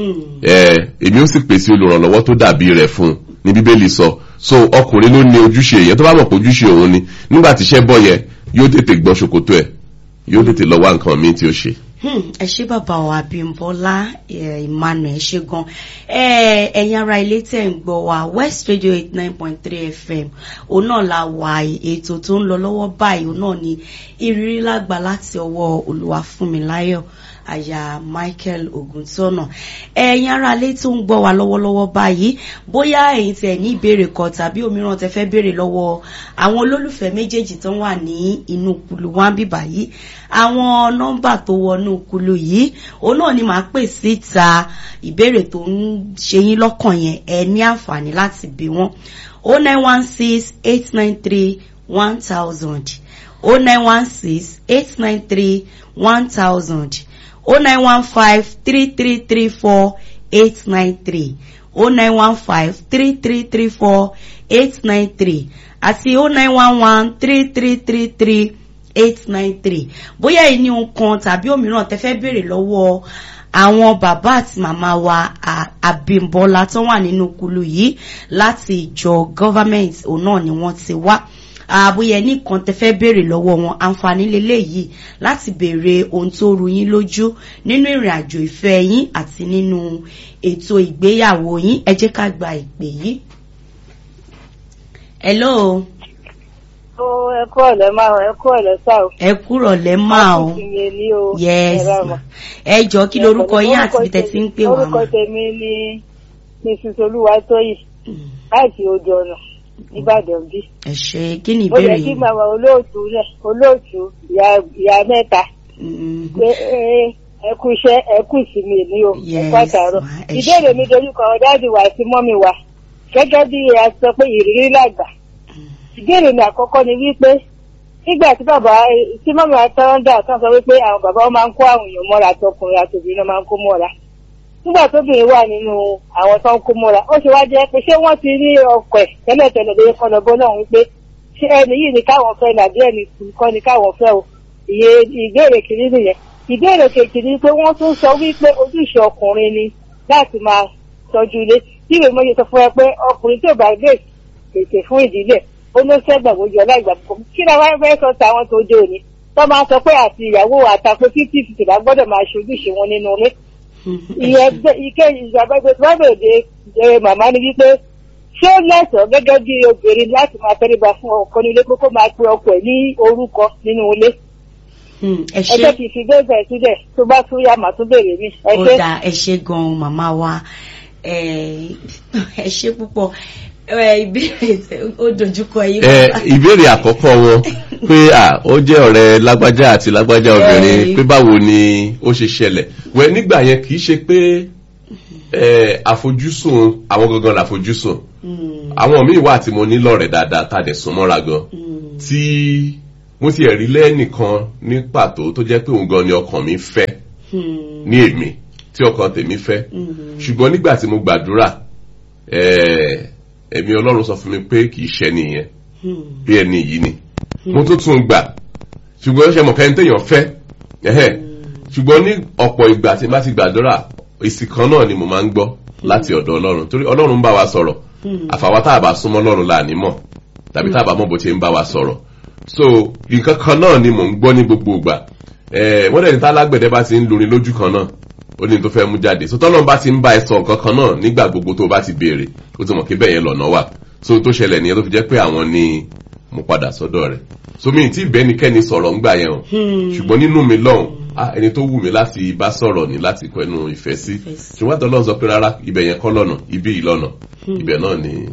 Speaker 3: ẹ èmi ó sì pèsè olùrànlọ́wọ́ tó dàbí rẹ̀ fún un ní bíbélì sọ so ọkùnrin ló ní ojúṣe yẹn tó bá mọ̀ pé ojúṣe òun ni nígbà tí iṣẹ́ bọ̀ yẹn yóò tètè gbọ́ ṣòkòtò ẹ̀ yóò tètè lọ wá nǹkan míì tí ó ṣe.
Speaker 2: Hmm, ẹ ṣé bàbá wa Abímbọ́lá eh, Emmanuel ẹ ṣé gan Eh, ẹ̀yin ará ilé tẹ̀ ń gbọ́ wa West Radio eight nine point three FM òun náà la wà ètò tó ń lọ lọ́wọ́ báyìí òun náà ni ìrírí lágbà láti ọwọ́ Olúwafúnmiláyọ̀ aya Michael Ògúntọ́nà ẹ̀yin ará ilé tó ń gbọ́ wa lọ́wọ́lọ́wọ́ báyìí bóyá ẹ̀yin tẹ̀ ní ìbéèrè kan tàbí òmíràn tẹ́ fẹ́ béèrè lọ́wọ́ àwọn olólùfẹ́ méjèèjì tó wà ní inú kulu wá bíbà yìí àwọn nọ́mbà tó wọnú kulu yìí òun náà ni màá pè síta ìbéèrè tó ń ṣe yín lọ́kàn yẹn ẹ ní àǹfààní láti bí wọ́n o nine one six eight nine three one thousand o nine one six eight nine three one thousand o nine one five three three three four eight nine three o nine one five three three three four eight nine three àti o nine one one three three three three eight nine three bóyá èyí ni nǹkan tàbí òmíràn tẹ́ fẹ́ béèrè lọ́wọ́ àwọn bàbá àti màmá wa à- Abímbọ́lá tó wà nínú kulu yìí láti ìjọ government òun náà ni wọ́n ti wá àbúyẹ nìkan tẹ́ fẹ́ béèrè lọ́wọ́ wọn àǹfààní lélẹ́yìí láti béèrè ohun tó ru yín lójú nínú ìrìn àjò ìfẹ́ yín àti nínú ètò ìgbéyàwó yín ẹ jẹ́ ká gba ìpè yìí. hello
Speaker 4: ó ẹ kú ọ̀lẹ́ máa ẹ kú ọ̀lẹ́ sá o.
Speaker 2: ẹ kúrọ̀ lẹ́ máa o.
Speaker 4: Láti ìyẹn ní o.
Speaker 2: yes
Speaker 4: Ẹ rà
Speaker 2: ma
Speaker 4: mà.
Speaker 2: ẹ jọ kí lorúkọ yín àti ibi tẹ́ ti ń pè wá
Speaker 4: orúkọ
Speaker 2: mà.
Speaker 4: tèmi ni mrs olúwatóyìn láti odò ọ̀nà nìbàdàn bí.
Speaker 2: ẹ ṣe kí ni
Speaker 4: ó yẹ
Speaker 2: ìbéèrè
Speaker 4: kí
Speaker 2: yín.
Speaker 4: màmá olóòtú rẹ̀ olóòtú ìyá ìyá mẹ́ta
Speaker 2: Mm,
Speaker 4: pé ẹ ẹ kú iṣẹ́ ẹ kú ìsinmi ní o ẹ
Speaker 2: Yes,
Speaker 4: kú àtàrọ̀.
Speaker 2: ma, ẹ
Speaker 4: ìbéèrè
Speaker 2: ṣé.
Speaker 4: mi dojú kan dáàdì wa sí mọ́mì wa gẹ́gẹ́ bí a sọ pé ìrírí làgbà. ìbéèrè mi àkọ́kọ́ ni wípé nígbà tí bàbá tí mọ́mì àtọ́ńdà tán sọ wípé àwọn bàbá wọn máa ń kó àwọn èèyàn mọ́ra àtọkùnrin àtòbìnrin náà máa ń kó mọ́ra nígbà tóbìnrin wà nínú àwọn tó ń kó mọ́ra ó ṣe wá jẹ́ pé ṣé wọ́n ti ní ọkọ̀ ẹ̀ tẹ́lẹ̀tẹ́lẹ̀ lóye kan lọ́bọ́ náà wípé ṣé ẹni yìí ni káwọn fẹ́ ní àbí ẹni kọ́ ni káwọn fẹ́ o ìyẹ ìbéèrè kìíní nìyẹn ìbéèrè kejì ni pé wọ́n tún sọ wípé ojúṣe ọkùnrin ni láti máa tọ́jú ilé tí ìwé mọ́ṣẹ́ sọ fún ẹ pé ọkùnrin tí ò bá gbé pèsè fún ìdílé ó ló sẹ́gbà gbójú ọláìgbà púpọ̀ kí ni wọ́n fẹ́ sọ táwọn tó dé òní tó máa sọ pé àti ìyàwó àtàkùn fifty fifty bá gbọ́dọ̀ máa ṣe ojúṣe wọn nínú ilé ìyẹn gbé- ike ìjàgbẹ́gbẹ́ tó bá bèèrè ẹ màmá ni wípé ṣé ó lẹ́sọ̀ọ́ gẹ́gẹ́ bí obìnrin láti máa tẹríba fún ọkọ nílé pé kó máa pe ọkọ ẹ̀ ní orúkọ nínú ilé
Speaker 2: Mm, ẹ
Speaker 4: ẹ
Speaker 2: ṣe
Speaker 4: jẹ́ kí n fi bẹ́ẹ̀ sílẹ̀ tó bá tún yá màá tún béèrè mi ẹ
Speaker 2: ó
Speaker 4: ṣé.
Speaker 2: dáa ẹ ṣe gan màmá wa ẹ ẹ ṣe púpọ̀ ẹ ìbéèrè tẹ- ó dojúkọ yín.
Speaker 3: ẹ
Speaker 2: bàbá.
Speaker 3: ìbéèrè àkọ́kọ́ wọn pé à ó jẹ́ ọ̀rẹ́ lágbájá àti lágbájá obìnrin
Speaker 2: Eh.
Speaker 3: pé báwo ni ó ṣe ṣẹlẹ̀ wẹ nígbà yẹn kì í ṣe pé ẹ àfojúsùn àwọn gangan làfojúsùn
Speaker 2: Mm.
Speaker 3: àwọn míì wà tí mo ní lọ́rẹ̀ẹ́ dáadáa tá a dẹ̀ sún mọ́ra gan
Speaker 2: Mm.
Speaker 3: tí mo ti ẹ̀rí lẹ́nìkan ní pàtó tó jẹ́ pé òun gan ni ọkàn mi fẹ́
Speaker 2: Mm.
Speaker 3: ní èmi tí ọkàn tèmi fẹ́
Speaker 2: Mm.
Speaker 3: ṣùgbọ́n nígbà tí mo gbàdúrà eh, ẹ̀mí ọlọ́run sọ fún mi pé kì í ṣẹ́ nìyẹn
Speaker 2: Mm.
Speaker 3: bí ẹni yìí ni mo tún tún gbà ṣùgbọ́n ṣe mọ̀ kẹ́ni téèyàn fẹ́ ẹ̀hẹ́ ṣùgbọ́n ní ọ̀pọ̀ ìgbà tí n bá ti gbàdúrà èsì kan náà ni mo máa ń gbọ́ láti ọ̀dọ̀ ọlọ́run torí ọlọ́run ń bá wa sọ̀rọ̀
Speaker 2: Mm.
Speaker 3: àfàwọn tá a bá súnmọ́ ọlọ́run là ní mọ̀ tàbí tá a bá mọ̀ bó ṣe ń bá wa sọ̀rọ̀ so nǹkan kan náà ni mò ń gbọ́ ní gbogbo ìgbà Eh, wọ́n dẹ̀ ní tá alágbẹ̀dẹ bá ti ń lurin lójú kan náà ó ní tó fẹ́ mú jáde so tọ́lọ́run bá ti ń bá ẹ sọ nǹkan kan náà nígbà gbogbo tó o bá ti béèrè ó ti mọ̀ kí bẹ́ẹ̀ yẹn lọ́nà wà so tó ṣẹlẹ̀ nìyẹn tó fi jẹ́ pé àwọn ni mo padà sọ́dọ̀ rẹ̀ so mi ì tí bẹ́nikẹ́ni sọ̀rọ̀ ńgbà yẹn o
Speaker 2: Hmm.
Speaker 3: ṣùgbọ́n nínú mi lọ́hùn ah, ẹni tó wù mí láti bá sọ̀rọ̀ ni láti kọ ẹnu ìfẹ́ sí
Speaker 2: Ìfẹ́ sí.
Speaker 3: ṣùgbọ́n àtọ́lọ́ sọ pé rárá ibẹ̀ yẹn kọ́ lọ́nà ibi yìí lọ́nà ibẹ̀ náà ni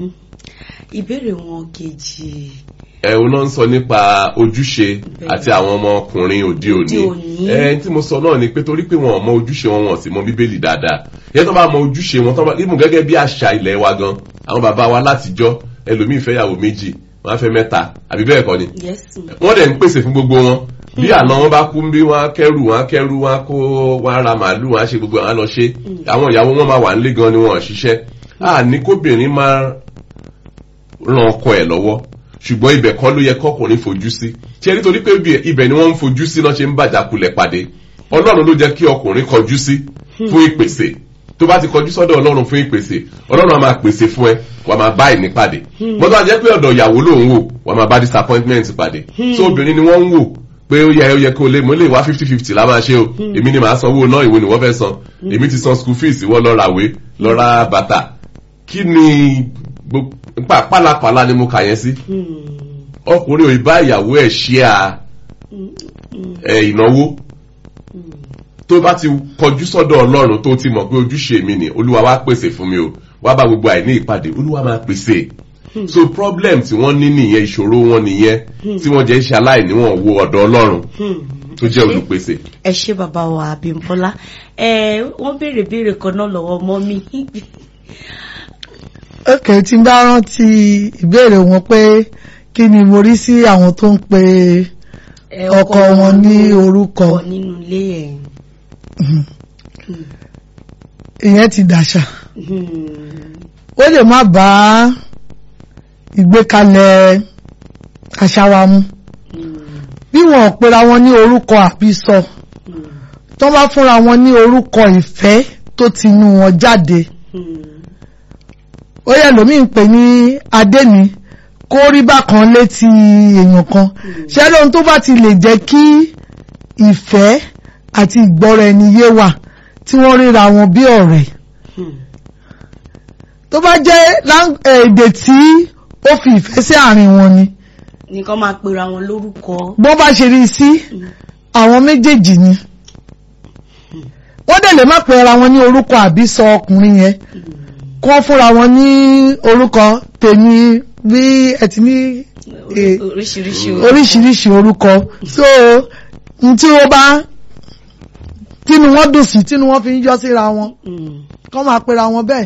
Speaker 2: ìbéèrè wọn kejì
Speaker 3: ẹ̀hún náà ń sọ nípa ojúṣe àti àwọn ọmọkùnrin òde òní
Speaker 2: Òde òní.
Speaker 3: ẹ̀ tí mo sọ náà ni pé torí pé wọn ò mọ ojúṣe wọn wọn sì mọ bíbélì dáadáa yẹn tó bá mọ ojúṣe wọn tó bá ibùn gẹ́gẹ́ bí àṣà ilẹ̀ wa gan àwọn bàbá wa látijọ́ ẹlòmíì fẹ́yàwó méjì wọ́n á fẹ́ mẹ́ta àbí bẹ́ẹ̀ kọ́ ni
Speaker 2: yẹ́sùn
Speaker 3: wọ́n dẹ̀ ń pèsè fún gbogbo wọn bí àná wọn bá kú bí wọn á kẹrù wọn á kẹrù wọn á kó wọn á ra màálù wọn á ṣe gbogbo àwọn á lọ ṣe àwọn ìyàwó wọn máa wà nílé gan ni wọn ò ṣiṣẹ́ à ní kóbìnrin máa ran ọkọ ẹ̀ lọ́wọ́ ṣùgbọ́n ibẹ̀ kọ́ ló yẹ kọ́kùnrin fojú sí ṣé nítorí pé ibẹ̀- ibẹ̀ ni wọ́n ń fojú sí náà ṣe ń bàjákulẹ̀ pàdé ọlọ́run ló jẹ́ kí ọkùnrin kọjú sí fún ìpèsè tó bá ti kọjú sọ́dọ̀ ọlọ́run fún ìpèsè ọlọ́run á máa pèsè fún ẹ wà máa bá ìní pàdé mọ́tò àjẹ́ pé ọ̀dọ̀ ìyàwó lòun wò wà máa bá disappointment pàdé so obìnrin ni wọ́n ń wò pé ó yẹ ó yẹ kó lè mo lè wá fifty fifty la máa ṣe o èmi ni màá sanwó náà ìwé ni wọ́n fẹ́ san èmi ti san school fees ìwọ lọ ràwé lọ ra bàtà kí ni gbo- pa- pálapàla ni mo kà yẹn sí ọkùnrin ò ì bá ìyàwó ẹ̀ ṣe à ẹ̀ ìnáwó tó bá ti kọjú sọ́dọ̀ ọlọ́run tó ti mọ̀ pé ojúṣe mi ni olúwa wá pèsè fún mi o wá bá gbogbo àìní ìpàdé olúwa máa pèsè so problem tí wọ́n ní nìyẹn ìṣòro wọn nìyẹn tí wọ́n jẹ́ ṣe aláìní wọn wo ọ̀dọ̀ ọlọ́run tó jẹ́ olùpèsè.
Speaker 2: ẹ ṣé bàbá wa Abímbọ́lá ẹ wọ́n béèrè béèrè kan náà lọ́wọ́ mọ́ mi
Speaker 1: ok tí n bá rántí ìbéèrè wọn pé kí ni mo rí sí àwọn tó ń pe
Speaker 2: Ẹ,
Speaker 1: ọkọ wọn ní orúkọ
Speaker 2: ọkọ nínú ilé ẹ̀
Speaker 1: ìyẹn ti dàṣà
Speaker 2: Hmm.
Speaker 1: ó lè má bá ìgbékalẹ̀ àṣà wa mu
Speaker 2: Hmm.
Speaker 1: bí wọn ò pera wọn ní orúkọ àbísọ
Speaker 2: Hmm.
Speaker 1: tó bá fúnra wọn ní orúkọ ìfẹ́ tó ti inú wọn jáde
Speaker 2: Hmm.
Speaker 1: ó yẹ lómi ń pè ní adémi kó rí bákan létí èèyàn kan ṣé lóhun tó bá ti lè jẹ́ kí ìfẹ́ àti ìgbọ́ra ẹni yé wà tí wọ́n ríra wọn bí ọ̀rẹ́
Speaker 2: Hmm.
Speaker 1: tó bá jẹ́ lang- èdè tí ó fi ìfẹ́ sí àárín wọn ni
Speaker 2: nìkan máa pera wọn lórúkọ
Speaker 1: bọ́n bá ṣe rí sí àwọn méjèèjì ni wọ́n dẹ̀ lè má pe ara wọn ní orúkọ àbí sọ ọkùnrin yẹn kó fúnra wọn ní orúkọ tèmi bí ẹ ti ní eh,
Speaker 2: oríṣiríṣi
Speaker 1: oríṣiríṣi orúkọ so n tí ó bá tínú wọn dùn sí tínú wọn fi ń yọ síra wọn
Speaker 2: Hmm.
Speaker 1: kọ́ máa pera wọn bẹ́ẹ̀.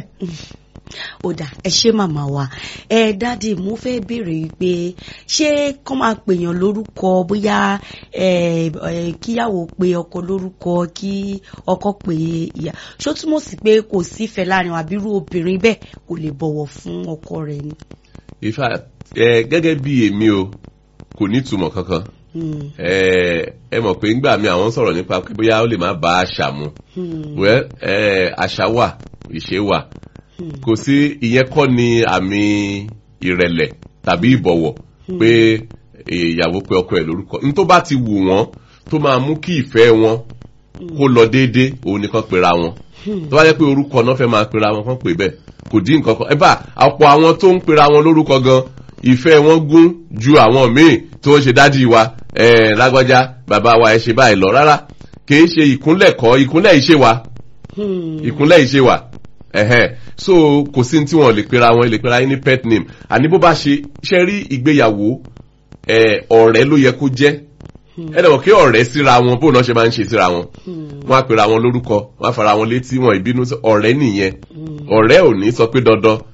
Speaker 2: ó dà ẹ ṣé màmá wa ẹ dáàdì mo fẹ́ béèrè pé ṣé kọ́ máa pèèyàn lórúkọ bóyá ẹ ẹ kíyàwó pe ọkọ lórúkọ kí ọkọ pe ìyá ṣó túmọ̀ sí pé kò sífẹ̀ẹ́ láàrin wọn àbírú obìnrin bẹ́ẹ̀ kò lè bọ̀wọ̀ fún ọkọ rẹ̀ ni.
Speaker 3: ìfà ẹ gẹ́gẹ́ bí èmi o kò ní ìtumọ̀ kankan
Speaker 2: Hmm.
Speaker 3: ẹ ẹ mọ̀ pé ńgbà mi àwọn sọ̀rọ̀ nípa pé bóyá ó lè má bá àṣà mu
Speaker 2: Hmm.
Speaker 3: well ẹ àṣà wà ìṣe wà
Speaker 2: Hmm.
Speaker 3: kò sí ìyẹn kọ́ ni àmì ìrẹ̀lẹ̀ tàbí ìbọ̀wọ̀ pé ìyàwó pé ọkọ ẹ̀ lórúkọ ní tó bá ti wù wọ́n tó máa mú kí ìfẹ́ wọn kó lọ déédéé òun nìkan pera wọn tó bá jẹ́ pé orúkọ náà fẹ́ máa pera wọn kàn pé bẹ́ẹ̀ kò dín nǹkan kan ẹ bá ọ̀pọ̀ àwọn tó ń pera wọn lórúkọ gan ìfẹ́ wọn gún ju àwọn míì tó ń ṣe dádì wa ẹ̀ lágbájá bàbá wa ẹ ṣe báyìí lọ rárá kì í ṣe ìkúnlẹ̀ kọ́ ìkúnlẹ̀ ìṣe wa
Speaker 2: Hmm.
Speaker 3: ìkúnlẹ̀ ìṣe wà ẹ̀hẹ́n so kò sí ní tí wọ́n lè pera wọn lè pera yín ní pet name àní bó bá ṣe ṣe rí ìgbéyàwó ẹ̀, ọ̀rẹ́ ló yẹ kó jẹ́ ẹ dẹ̀ mọ̀ kí ọ̀rẹ́ síra wọn bó náà ṣe máa ń ṣe síra wọn
Speaker 2: Hmm.
Speaker 3: wọ́n á pera wọn lórúkọ wọ́n á fara wọn létí wọn ìbínú sí- ọ̀rẹ́ nìyẹn ọ̀rẹ́ ò ní sọ pé dandan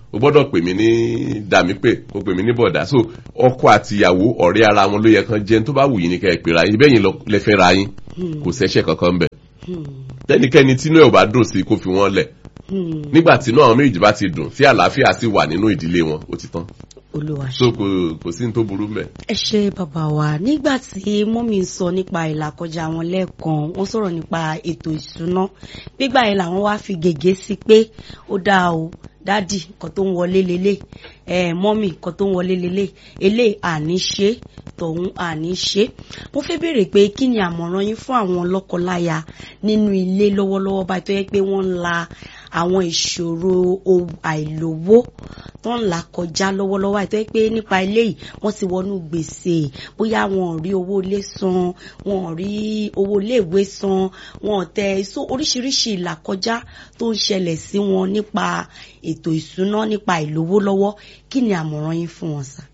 Speaker 3: o gbọ́dọ̀ pè mí ní dàmípè o pè mí ní bọ̀dá so ọkọ àti ìyàwó ọ̀rẹ́ ara wọn ló yẹ kan jẹun tó bá wù yín ní kẹ́ ẹ pè ra yín bẹ́ẹ̀ yín lẹ fẹ́ ra yín kò sẹ́ṣẹ̀ kankan bẹ̀ tẹ́nikẹ́ni tínú ẹ̀ ò bá dùn sí kó fi wọ́n lẹ̀ nígbà tínú àwọn méjì bá ti dùn tí àlàáfíà sì wà nínú ìdílé wọn ó ti tán
Speaker 2: olúwa ṣe.
Speaker 3: so kò kò sí ní tó burú mbẹ̀.
Speaker 2: ẹ ṣe bàbá wa nígbà tí mọ́mí ń sọ nípa ìlàkọjá wọn lẹ́ẹ̀kan wọ́n sọ̀rọ̀ nípa ètò ìṣúná gbígbà yẹn làwọn wá fi gègé sí pé ó dáa o dádì nǹkan tó ń wọlé lélẹ̀ ẹ mọ́mí nǹkan tó ń wọlé lélẹ̀ eléyìí àní ṣe tọ̀hún àní ṣe mo fẹ́ béèrè pé kí ni àmọ̀ràn yín fún àwọn lọ́kọláya nínú ilé lọ́wọ́lọ́wọ́ báyìí tó yẹ pé wọ́n ń la àwọn ìṣòro àìlówó tó ń là kọjá lọ́wọ́lọ́wọ́ àìtọ́ pé nípa eléyìí wọ́n ti wọnú gbèsè bóyá wọn ò rí owó ilé san wọn ò rí owó iléèwé san wọn ò tẹ so oríṣiríṣi ìlàkọjá tó ń ṣẹlẹ̀ sí wọn nípa ètò ìṣúná nípa ìlówó lọ́wọ́ kí ni àmọ̀ràn yín fún wọn sà.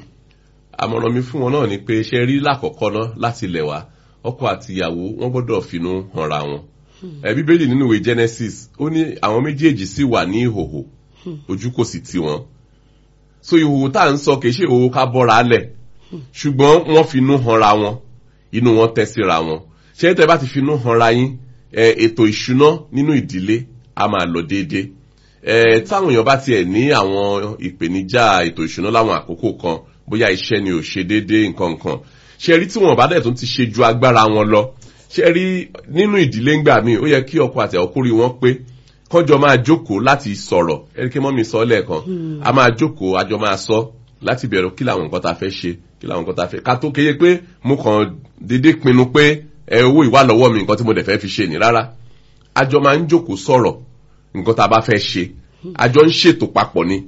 Speaker 3: àmọ̀ràn mi fún wọn náà ni pé ṣe rí lákọ̀ọ́kọ́ náà láti ilẹ̀ wá ọkọ àti ìyàwó wọn gbọ́dọ̀ finú hanra wọn bíbélì nínú ìwé Genesis ó ní àwọn méjèèjì sì wà ní ìhòhò ojú kò sì tì wọ́n so ìhòhò tá à ń sọ kìí ṣe ìhòhò ká bọ́ra lẹ̀ ṣùgbọ́n wọ́n finú hanra wọn inú wọn tẹ́ síra wọn ṣé tẹ́ bá ti finú hanra yín ètò ìṣúná nínú ìdílé a máa lọ déédéé táwọn èèyàn bá tiẹ̀ ní àwọn ìpèníjà ètò ìṣúná láwọn àkókò kan bóyá iṣẹ́ ni ò ṣe déédéé nǹkan nǹkan ṣe rí tí wọn bá dẹ̀ tún ti ṣe ju agbára wọn lọ ṣe rí nínú ìdílé ńgbà míì ó yẹ kí ọkọ àti ọkùnrin wọn pé kọjọ máa jókòó láti sọ̀rọ̀ ẹnikẹ́ mọ́ mi sọ lẹ́ẹ̀kan a máa jókòó àjọ máa sọ láti bẹ̀rẹ̀ kí làwọn nǹkan ta fẹ́ ṣe kí làwọn nǹkan ta fẹ́ ká tó kéye pé mo kàn déédéé pinnu pé ẹ owó ìwà lọ́wọ́ mi nǹkan tí mo dẹ̀ fẹ́ fi ṣe ní rárá àjọ máa ń jókòó sọ̀rọ̀ nǹkan tá a bá fẹ́ ṣe àjọ ń ṣètò papọ̀ ni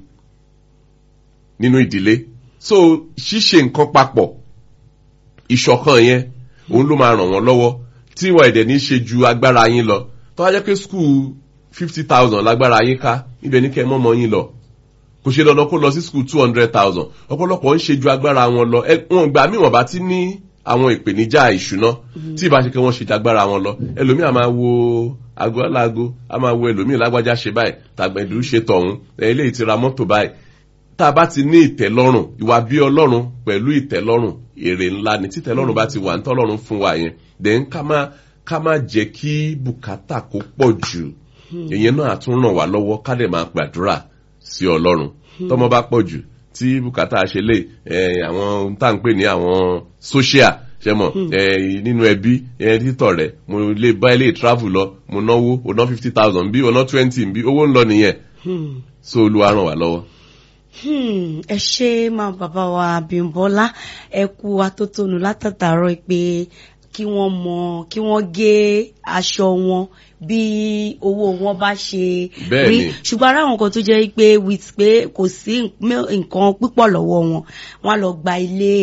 Speaker 3: nínú ìdílé so ṣíṣe nǹkan papọ̀ ìṣọ̀kan yẹn òun ló máa ràn wọ́n lọ́wọ́ tí ìwà ẹ̀dẹ̀ ní ṣe ju agbára yín lọ tó wá jẹ́ pé skul fifty thousand lágbára yín ká ibẹ̀ ní kẹ́ ẹ mọ́mọ́ yín lọ kò ṣe dandan kó lọ sí skul two hundred thousand ọ̀pọ̀lọpọ̀ ń ṣe ju agbára wọn lọ wọn gbà mí wọn bá ti ní àwọn ìpèníjà ìṣúná tí ìbá ṣe kí wọ́n ṣe ju agbára wọn lọ ẹlòmíì a máa wo aago aláago a máa wo ẹlòmíì lágbájá ṣe báyìí tàgbẹ̀dù ṣe tọ̀hún eléyìí ti ra mọ́tò báyìí tá a bá ti ní ìtẹ́lọ́rùn ìwà bí ọlọ́run pẹ̀lú ìtẹ́lọ́rùn èrè ńlá ni títẹ́lọ́rùn bá ti wà nítọ́lọ́run fún wa yẹn then ká má ká má jẹ́ kí bùkátà kó pọ̀ jù ìyẹn náà tún ràn wá lọ́wọ́ ká lè máa gbàdúrà sí ọlọ́run tọ́mọ bá pọ̀ jù tí bùkátà ṣe lè àwọn tá à ń pè ní àwọn social ṣe mọ̀ nínú ẹbí títọ̀ rẹ̀ mo lè bá ilé travel lọ mo náwó o ná fifty thousand bí o ná twenty bí owó ń lọ nìyẹn so olúwa ràn wá lọ́wọ́
Speaker 2: ẹ ṣe máa bàbá wa Abímbọ́lá ẹ kú atótónu látàtàrọ pé kí wọ́n mọ kí wọ́n gé aṣọ wọn bí owó wọn bá ṣe rí ṣùgbọ́n ara àwọn kan tó jẹ́ pé with pé kò sí nǹkan púpọ̀ lọ́wọ́ wọn wọ́n á lọ gba ilé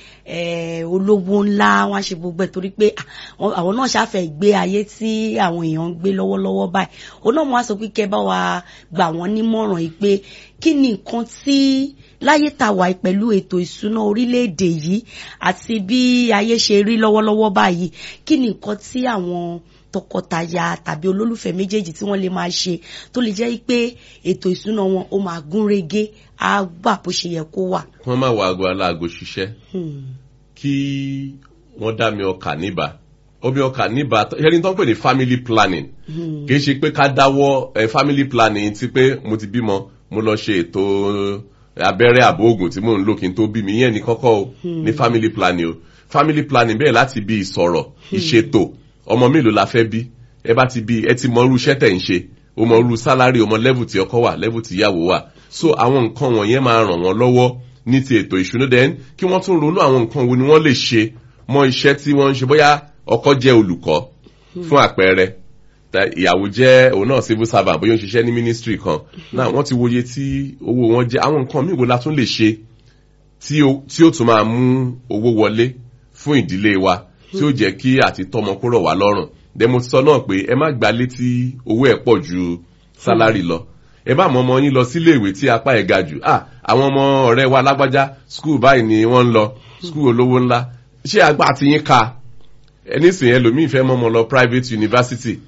Speaker 2: olówó ńlá wọ́n á ṣe gbogbo ẹ̀ torí pé àwọn náà ṣàfẹ́ gbé ayé tí àwọn èèyàn ń gbé lọ́wọ́lọ́wọ́ báyìí òun náà mo wá sọ pé kẹ́ bá wa gbà wọ́n nímọ̀ràn yìí pé kí ni nǹkan tí láyé tá wà pẹ̀lú ètò ìṣúná orílẹ̀-èdè yìí àti bí ayé ṣe rí lọ́wọ́lọ́wọ́ báyìí kí ni nǹkan tí àwọn tọkọtaya tàbí olólùfẹ́ méjèèjì tí wọ́n lè máa ṣe tó lè jẹ́ pé ètò ìṣúná wọn ó máa gún régé á gbà bó ṣe yẹ kó wà.
Speaker 3: wọ́n máa wọ aago aláago ṣiṣẹ́ kí wọ́n dá mi ọkà níbà omi ọkà níbà ẹni tó ń pè ní family planning kì í ṣe pé ká dáwọ́ family planning ti pé mo ti bímọ mo lọ ṣe ètò abẹ́rẹ́ àbò oògùn tí mò ń lò kí n tó bí mi yẹn ní kọ́kọ́ o ní family planning o family planning bẹ́ẹ̀ láti bí ìsọ̀rọ̀ ìṣètò ọmọ mélòó la fẹ́ bí ẹ bá ti bí ẹ ti mọ irú iṣẹ́ tẹ̀ ń ṣe o mọ irú sálárì o mọ level tí ọkọ wà level tí ìyàwó wà so àwọn nǹkan wọ̀nyẹn máa ràn wọ́n lọ́wọ́ ní ti ètò ìṣúná then kí wọ́n tún ronú àwọn nǹkan wo ni wọ́n lè ṣe mọ iṣẹ́ tí wọ́n ń ṣe bóyá ọkọ jẹ́ olùkọ́ fún àpẹẹrẹ ìyàwó jẹ́ òun náà civil servant bóyá ó ń ṣiṣẹ́ ní ministry kan náà wọ́n ti wòye tí owó wọn jẹ́ àwọn nǹkan míì wo la tún lè ṣe tí ó tún máa mú owó wọlé fún ìdílé wa tí ó jẹ́ kí àti tọ́mọ kó rọ̀ wá lọ́rùn dẹ́mo sọ náà pé ẹ má gba létí owó ẹ̀ pọ̀ ju sálárì lọ ẹ bá mọ ọmọ yín lọ sílé ìwé tí apá ẹ̀ ga jù ah àwọn ọmọ ọ̀rẹ́ wa lágbájá skul báyìí ni wọ́n ń lọ skul olówó ńlá ṣé agbá ti yín ka ẹni sìn ẹlòmíì fẹ́ mọ́ ọmọ lọ private university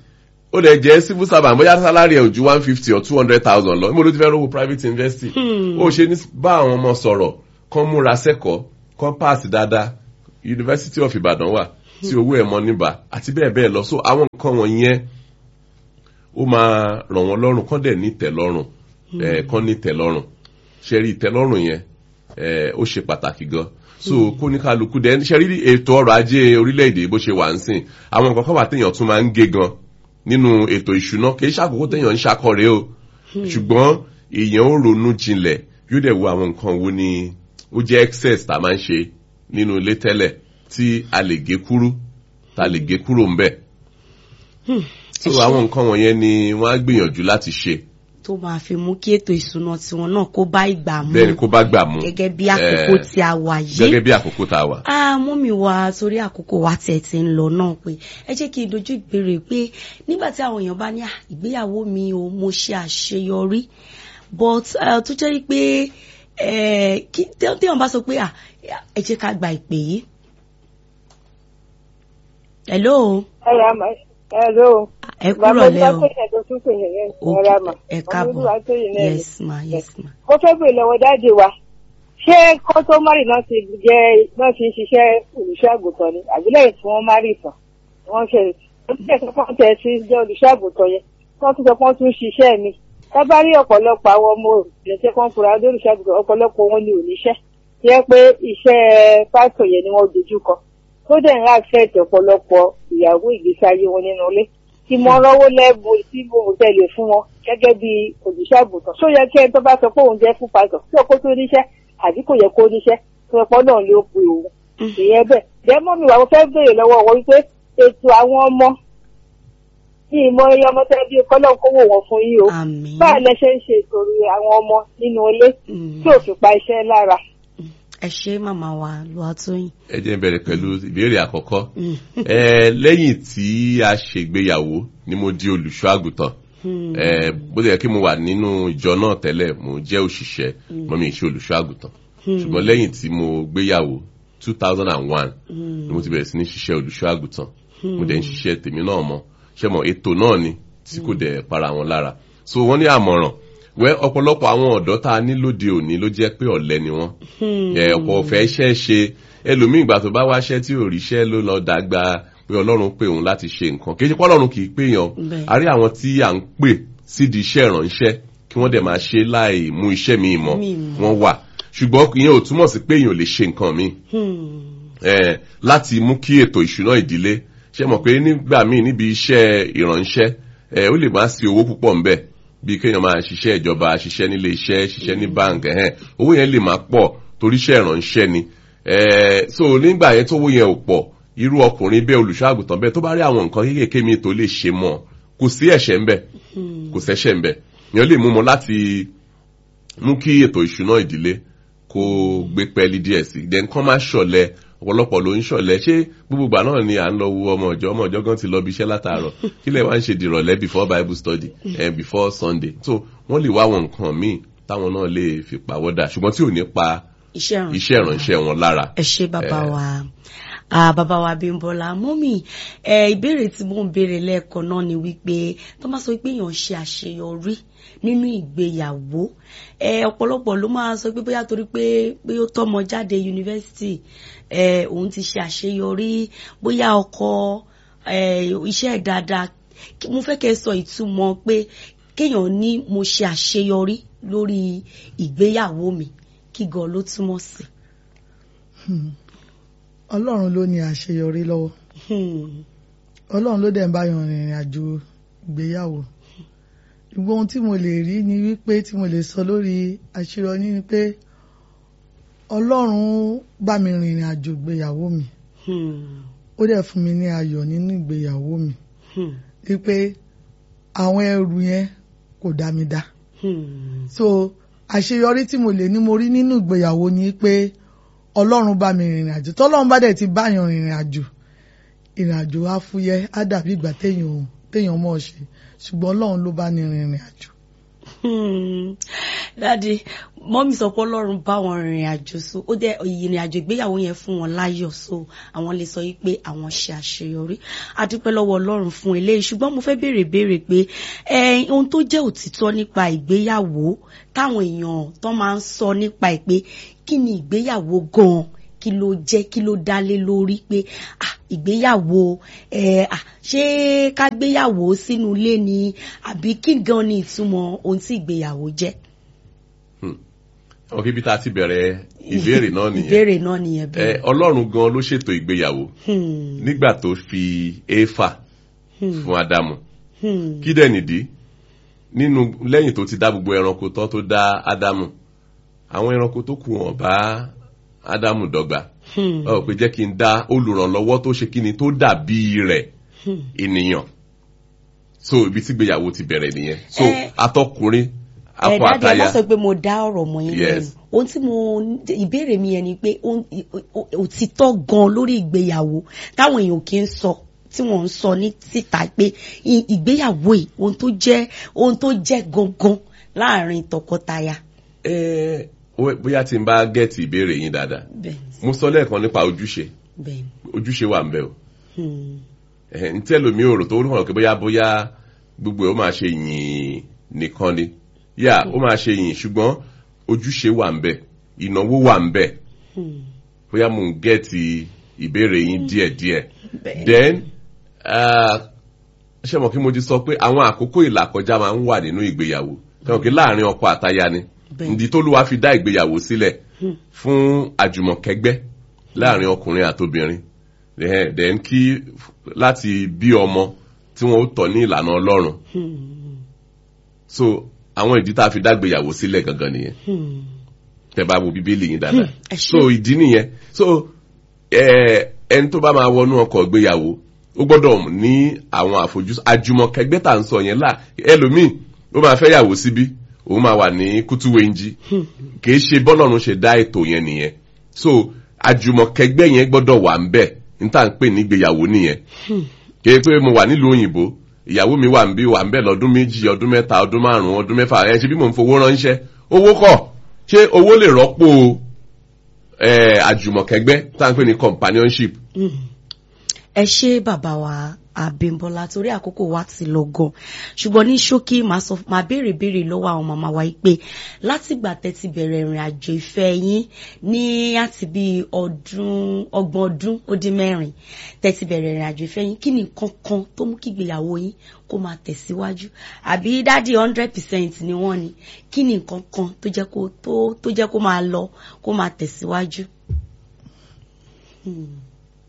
Speaker 3: ó lè jẹ́ civil servant bóyá salary ẹ̀ ò ju one fifty or two hundred thousand lọ níbo ló ti fẹ́ rówó private university ó ṣe ní bá àwọn ọmọ sọ̀rọ̀ kán múra sẹ́kọ̀ọ́ kán pass dáadáa University of Ibadan wà tí owó ẹ̀ mọ níbà àti bẹ́ẹ̀ bẹ́ẹ̀ lọ so àwọn nǹkan wọ̀nyẹn ó máa ràn wọ́n lọ́rùn kán dẹ̀ ní ìtẹ́lọ́rùn ẹ̀ kán ní ìtẹ́lọ́rùn ṣe rí ìtẹ́lọ́rùn yẹn ẹ̀ ó ṣe pàtàkì gan so kó ní kálukú dẹ̀ ṣe rí ètò ọrọ̀ ajé orílẹ̀-èdè bó ṣe wà ń sìn àwọn nǹkan kan wà téèyàn tún máa ń gé gan nínú ètò ìṣúná kì í ṣàkókò téèyàn ń ṣàkọrẹ o ṣùgbọ́n èèyàn ó ronú jinlẹ̀ yóò dẹ̀ wo àwọn nǹkan wo ni ó jẹ́ excess tá a máa ń ṣe nínú ilé tẹ́lẹ̀ tí a lè gé kúrú tá a lè gé kúrò ń bẹ̀. so àwọn nǹkan wọ̀nyẹn ni wọ́n á gbìyànjú láti ṣe.
Speaker 2: tó máa fi mú kí ètò ìṣúná tiwọn náà kó bá ìgbà mu
Speaker 3: bẹ́ẹ̀ ni kó bá gbà mú.
Speaker 2: gẹ́gẹ́ bí àkókò tí a wà yìí.
Speaker 3: gẹ́gẹ́ bí àkókò tá a wà.
Speaker 2: Ah, mọ́mì wa torí àkókò wa tẹ̀ ti ń lọ náà pé ẹ jẹ́ kí n dojú ìbéèrè pé nígbà tí àwọn èèyàn bá ní "Ah, ìgbéyàwó mi o mo ṣe àṣeyọrí but uh, tó jẹ́ pé eh, kí téèyàn bá sọ pé "Ah, ẹ jẹ́ ká gba ìpè yìí. hello
Speaker 4: ẹ̀rọ àmọ́ ẹ̀rọ
Speaker 2: ẹ kúrò lẹ́ o
Speaker 4: o
Speaker 2: ẹ káàbọ̀ yes ma yes ma.
Speaker 4: mo fẹ́ bèèrè lọ́wọ́ dáàdì wa ṣé kọ́tọ́márì náà ti jẹ́ náà ti ń ṣiṣẹ́ olùṣọ́ àgùntàn ni àbí lẹ́yìn tí wọ́n márì tán wọ́n ṣe oníṣẹ́ tó pọ́n tẹ̀ sí jẹ́ olùṣọ́ àgùntàn yẹn wọ́n tún sọ pé wọ́n tún ṣiṣẹ́ mi tábà rí ọ̀pọ̀lọpọ̀ àwọn ọmọ ìrẹsẹ̀ kan fura ọdún olùṣọ́ àgùntàn ọ̀pọ̀lọpọ̀ wọn ni oníṣẹ́ jẹ́ pé iṣẹ́ pásítọ̀ yẹn ni wọ́n dojú kọ tó dẹ̀ ń láfẹ̀ẹ́tì ọ̀pọ̀lọpọ̀ ìyàwó ìgbésí ayé wọn nínú ilé ìmọ̀ràn owó lẹ́bù tí mo tẹ̀lé fún wọn gẹ́gẹ́ bí olùṣọ́ àgùntàn ṣó yẹ kí ẹni tó bá sọ pé òun jẹ́ fún pásítọ̀ tí ọkọ tó níṣẹ́ àbí kò yẹ kó níṣẹ́ tó ẹ̀pọ̀ náà ló pe òun ìyẹn bẹ́ẹ̀ dẹ́mọ́ mi wà mo fẹ́ béèrè lọ́wọ́ wọn wípé ètò àwọn ọmọ ní ìmọ̀ iye ọmọ tẹ́ bí kọ́lọ́ kówó wọn fún yín o
Speaker 2: àmín.
Speaker 4: báà lẹ ṣe ń ṣe ètò àwọn ọmọ nínú ilé
Speaker 2: Mm.
Speaker 4: tí ò fi pa iṣẹ́ lára.
Speaker 2: ẹ ṣé màmá wa Lùwàtóyìn.
Speaker 3: ẹ jẹ́ n bẹ̀rẹ̀ pẹ̀lú ìbéèrè àkọ́kọ́
Speaker 2: Mm.
Speaker 3: ẹ lẹ́yìn tí a ṣègbéyàwó ni mo di olùṣọ́ àgùntàn
Speaker 2: Hmm.
Speaker 3: ẹ bó tilẹ̀ kí mo wà nínú ìjọ náà tẹ́lẹ̀ mo jẹ́ òṣìṣẹ́ mo mi ṣe olùṣọ́ àgùntàn ṣùgbọ́n lẹ́yìn tí mo gbéyàwó two thousand and one ni mo ti bẹ̀rẹ̀ sí ní ṣiṣẹ́ olùṣọ́ àgùntàn mo dẹ̀ ń ṣiṣẹ́ tèmi náà mọ́ ṣé mo ètò náà ni tí kò dẹ̀ para wọn lára so wọ́n ní àmọ̀ràn wẹ́ ọ̀pọ̀lọpọ̀ àwọn ọ̀dọ́ tá a ní lóde òní ló jẹ́ pé ọ̀lẹ ni wọ́n ẹ ọ̀pọ̀ ọ̀fẹ́ iṣẹ́ ṣe ẹlòmíì ìgbà tó bá wáṣẹ́ tí ò ríṣẹ́ ló lọ dàgbà pé ọlọ́run pè òun láti ṣe nǹkan kì í ṣe pé ọlọ́run kì í pè yàn
Speaker 2: Bẹ́ẹ̀.
Speaker 3: a rí àwọn tí à ń pè sídìí iṣẹ́ ìrànṣẹ́ kí wọ́n dẹ̀ máa ṣe láì mú iṣẹ́ mi mọ́
Speaker 2: Míì mọ́.
Speaker 3: wọ́n wà ṣùgbọ́n ìyẹn ò túmọ̀ sí pé èèyàn ò lè ṣe nǹkan míì
Speaker 2: Hmm.
Speaker 3: eh, láti mú kí ètò ìṣúná ìdílé ṣe mọ̀ pé nígbà míì níbi iṣẹ́ ìrànṣẹ́ eh, ó lè má sí owó púpọ̀ ńbẹ̀ bí kéèyàn máa ṣiṣẹ́ ìjọba ṣiṣẹ́ nílé iṣẹ́ ṣiṣẹ́ ní báǹkì ẹ̀hẹ́n owó yẹn lè má pọ̀ torí iṣẹ́ ìrànṣẹ́ ni eh, so nígbà yẹn tówó yẹn ò pọ̀ irú ọkùnrin bẹ́ẹ̀ olùṣọ́ àgùntàn bẹ́ẹ̀ tó bá rí àwọn nǹkan kéékèèké mi tó lè ṣe mọ́ kò sí ẹ̀ṣẹ̀ ńbẹ̀ kò sẹ́ṣẹ̀ ńbẹ̀ èèyàn lè mú mọ́ láti mú kí ètò ìṣúná ìdílé kó gbé pẹ́ẹ́lí díẹ̀ sí then kán má ṣọ̀lẹ ọ̀pọ̀lọpọ̀ ló ń ṣọ̀lẹ ṣé gbogbo ìgbà náà ni à ń lọ wo ọmọ ọjọ́ ọmọ ọjọ́ gan ti lọ bí iṣẹ́ látàárọ̀ kí lè wá ń ṣe dìrọ̀lẹ́ before bible study and before sunday so wọ́n lè wá àwọn nǹkan míì táwọn náà lè fi pàwọ́dà ṣùgbọ́n tí ò ní pa
Speaker 2: iṣẹ́ ìrànṣẹ́
Speaker 3: iṣẹ́ ìránṣẹ́ wọn lára.
Speaker 2: ẹ ṣé bàbá wa ah bàbá wa Bímbọ́lá mọ́mì ẹ ìbéèrè tí mò ń béèrè lẹ́ẹ̀kan náà ni wípé tó máa sọ pé èèyàn ṣe àṣeyọrí nínú ìgbéyàwó ẹ ọ̀pọ̀lọpọ̀ ló máa sọ pé bóyá torí pé pé ó tọ́mọ jáde yunifásitì ẹ òun ti ṣe àṣeyọrí bóyá ọkọ ẹ iṣẹ́ ẹ̀ dáadáa Kí- mo fẹ́ kẹ́ ẹ sọ ìtumọ̀ pé kéèyàn ní mo ṣe àṣeyọrí lórí ìgbéyàwó mi kí gan ló túmọ̀ sí.
Speaker 1: ọlọ́run ló ní àṣeyọrí lọ́wọ́
Speaker 2: Hmm.
Speaker 1: ọlọ́run ló dẹ̀ ń báyọ̀ rìnrìn àjò ìgbéyàwó ìgbó ohun tí mo lè rí ni wípé tí mo lè sọ lórí àṣeyọrí ni pé ọlọ́run bá mi rìnrìn àjò ìgbéyàwó mi
Speaker 2: Hmm.
Speaker 1: ó dẹ̀ fún mi ní ayọ̀ nínú ìgbéyàwó mi
Speaker 2: Hmm.
Speaker 1: wípé àwọn ẹrù yẹn kò dá mi dá
Speaker 2: Hmm.
Speaker 1: so àṣeyọrí tí mo lè ní mo rí nínú ìgbéyàwó ni pé ọlọ́run bá mi rìnrìn àjò tọ́lọ́run bá dẹ̀ ti báyàn rìnrìn àjò ìrìn àjò á fúyẹ́ á dàbí ìgbà téèyàn téèyàn mọ̀ ọ́ ṣe ṣùgbọ́n ọlọ́run ló bá ní rìnrìn àjò.
Speaker 2: Hmm. dáàdi mọ́mí sọ pé ọlọ́run bá wọn rìnrìn àjò so ó dẹ ìrìn àjò ìgbéyàwó yẹn fún wọn láyọ̀ so àwọn lè sọ wípé àwọn ṣe àṣeyọrí a dúpẹ́ lọ́wọ́ ọlọ́run fún eléyìí ṣùgbọ́n mo fẹ́ béèrè béèrè pé ẹ ohun tó jẹ́ òtítọ́ nípa ìgbéyàwó táwọn èèyàn tó máa ń sọ nípa ẹ̀ pé kí ni ìgbéyàwó gan-an kí ló jẹ́ kí ló dá lé lórí pé ah ìgbéyàwó ẹ ah ṣé ká gbéyàwó sínú ilé ni àbí kí gan ni ìtumọ̀ ohun tí ìgbéyàwó jẹ́.
Speaker 3: ọkọ ibi tá a ti bẹ̀rẹ̀ ìbéèrè náà nìyẹn
Speaker 2: ìbéèrè náà nìyẹn
Speaker 3: ẹ
Speaker 2: bẹ́ẹ̀.
Speaker 3: ọlọ́run gan ló ṣètò ìgbéyàwó
Speaker 2: Hmm,
Speaker 3: nígbà tó fi éfà
Speaker 2: hmm,
Speaker 3: fún ádámù
Speaker 2: hmm,
Speaker 3: kí dẹ̀ nìdí nínú lẹ́yìn tó ti dá gbogbo ẹranko tán tó dá ádámù àwọn ẹranko tó kù wọ́n bá ádámù dọ́gba
Speaker 2: hmm,
Speaker 3: ọ pé jẹ́ kí n dá olùrànlọ́wọ́ tó ṣe kí ni tó dàbí rẹ̀
Speaker 2: hmm.
Speaker 3: ènìyàn so ibi tí ìgbéyàwó ti bẹ̀rẹ̀ nìyẹn so
Speaker 2: Eh,
Speaker 3: atọkùnrin
Speaker 2: ẹ
Speaker 3: akọ
Speaker 2: dáàdi ẹ má
Speaker 3: àtaya
Speaker 2: sọ pé mo dá ọ̀rọ̀ mọ́ yín
Speaker 3: Yes.
Speaker 2: lẹ́nu ohun tí mo ìbéèrè mi yẹn ni pé ohun- ò- òtítọ́ gan lórí ìgbéyàwó táwọn èèyàn kì í sọ tí wọ́n ń sọ ní síta pé i- ìgbéyàwó yìí ohun tó jẹ́ ohun tó jẹ́ gangan láàrin tọkọtaya.
Speaker 3: ẹ ó- bóyá tí n bá gẹ̀ẹ́tì ìbéèrè yín dáadáa
Speaker 2: bẹ́ẹ̀
Speaker 3: mo sọ lẹ́ẹ̀kan nípa ojúṣe
Speaker 2: bẹ́ẹ̀
Speaker 3: ojúṣe wà ń bẹ o
Speaker 2: hmm,
Speaker 3: ẹ̀hẹ̀, ní tẹ́lómi òrò tó rúkàn pé bóyá bóyá gbogbo ẹ̀ ó máa ṣe yìn nìkan ni yà ó máa ṣe yìn ṣùgbọ́n ojúṣe wà ń bẹ ìnáwó wà ń bẹ
Speaker 2: hmm,
Speaker 3: bóyá mò ń gẹ̀ẹ́tì ìbéèrè yín díẹ̀díẹ̀
Speaker 2: bẹ́ẹ̀
Speaker 3: then ah, ṣé mo kí mo ti sọ pé àwọn àkókò ìlàkọjá máa ń wà nínú ìgbéyàwó kàn kí láàrin ọkọ àtaya ni
Speaker 2: Bẹ́ẹ̀.
Speaker 3: ìdí tó lùwà fi dá ìgbéyàwó sílẹ̀
Speaker 2: Hmm.
Speaker 3: fún àjùmọ̀kẹ́gbẹ́ láàrin ọkùnrin àtobìnrin Ẹhẹ́n, then kí láti bí ọmọ tí wọn ó tọ́ ní ìlànà Ọlọ́run
Speaker 2: hmm,
Speaker 3: so àwọn ìdí tá a fi dá ìgbéyàwó sílẹ̀ gangan nìyẹn
Speaker 2: hmm.
Speaker 3: tẹ́ bá wo bíbélì yín dáadáa
Speaker 2: Hmm, ẹ ṣé.
Speaker 3: so ìdí nìyẹn so ẹ ẹni tó bá máa wọnú ọkọ̀ ìgbéyàwó ó gbọ́dọ̀ ní àwọn àfojúsùn àjùmọ̀kẹ́gbẹ́ tá à ń sọ yẹn là ẹlòmíì ó máa fẹ́ yàwó síbí òun máa wà ní kútúwéńjì kì í ṣe bọ́lọ́run ṣe dá ètò yẹn nìyẹn so àjùmọ̀kẹ́gbẹ́ yẹn gbọ́dọ̀ wà ń bẹ̀ ní tá à ń pè ní ìgbéyàwó nìyẹn kì í pé mo wà nílùú òyìnbó ìyàwó mi wà ń bí wà ń bẹ̀ lọ́dún méjì ọdún mẹ́ta ọdún márùn-ún ọdún mẹ́fà ẹ ṣe bí mò ń fowó ránṣẹ́ owó kọ̀ ṣé owó lè rọ́pò eh, àjùmọ̀kẹ́gbẹ́ tá à ń pè ní companionship
Speaker 2: Mm. ẹ ṣé bàbá wa Abímbọ́lá torí àkókò wa ti lọ gan ṣùgbọ́n ní ṣókí màá sọ màá béèrè béèrè lọ́wọ́ àwọn màmá wa yìí pé látìgbà tẹ́ ti bẹ̀rẹ̀ ìrìn àjò ìfẹ́ yín ní àti bí ọdún ọgbọ̀n ọdún ó dín mẹ́rin tẹ́ ti bẹ̀rẹ̀ ìrìn àjò ìfẹ́ yín kí ni nǹkan kan tó mú kí ìgbéyàwó yín kó máa tẹ̀síwájú àbí dádì hundred percent ni wọ́n ni kí ni nǹkan kan tó jẹ́ kó tó tó jẹ́ kó máa lọ kó máa tẹ̀síwájú. Hmm.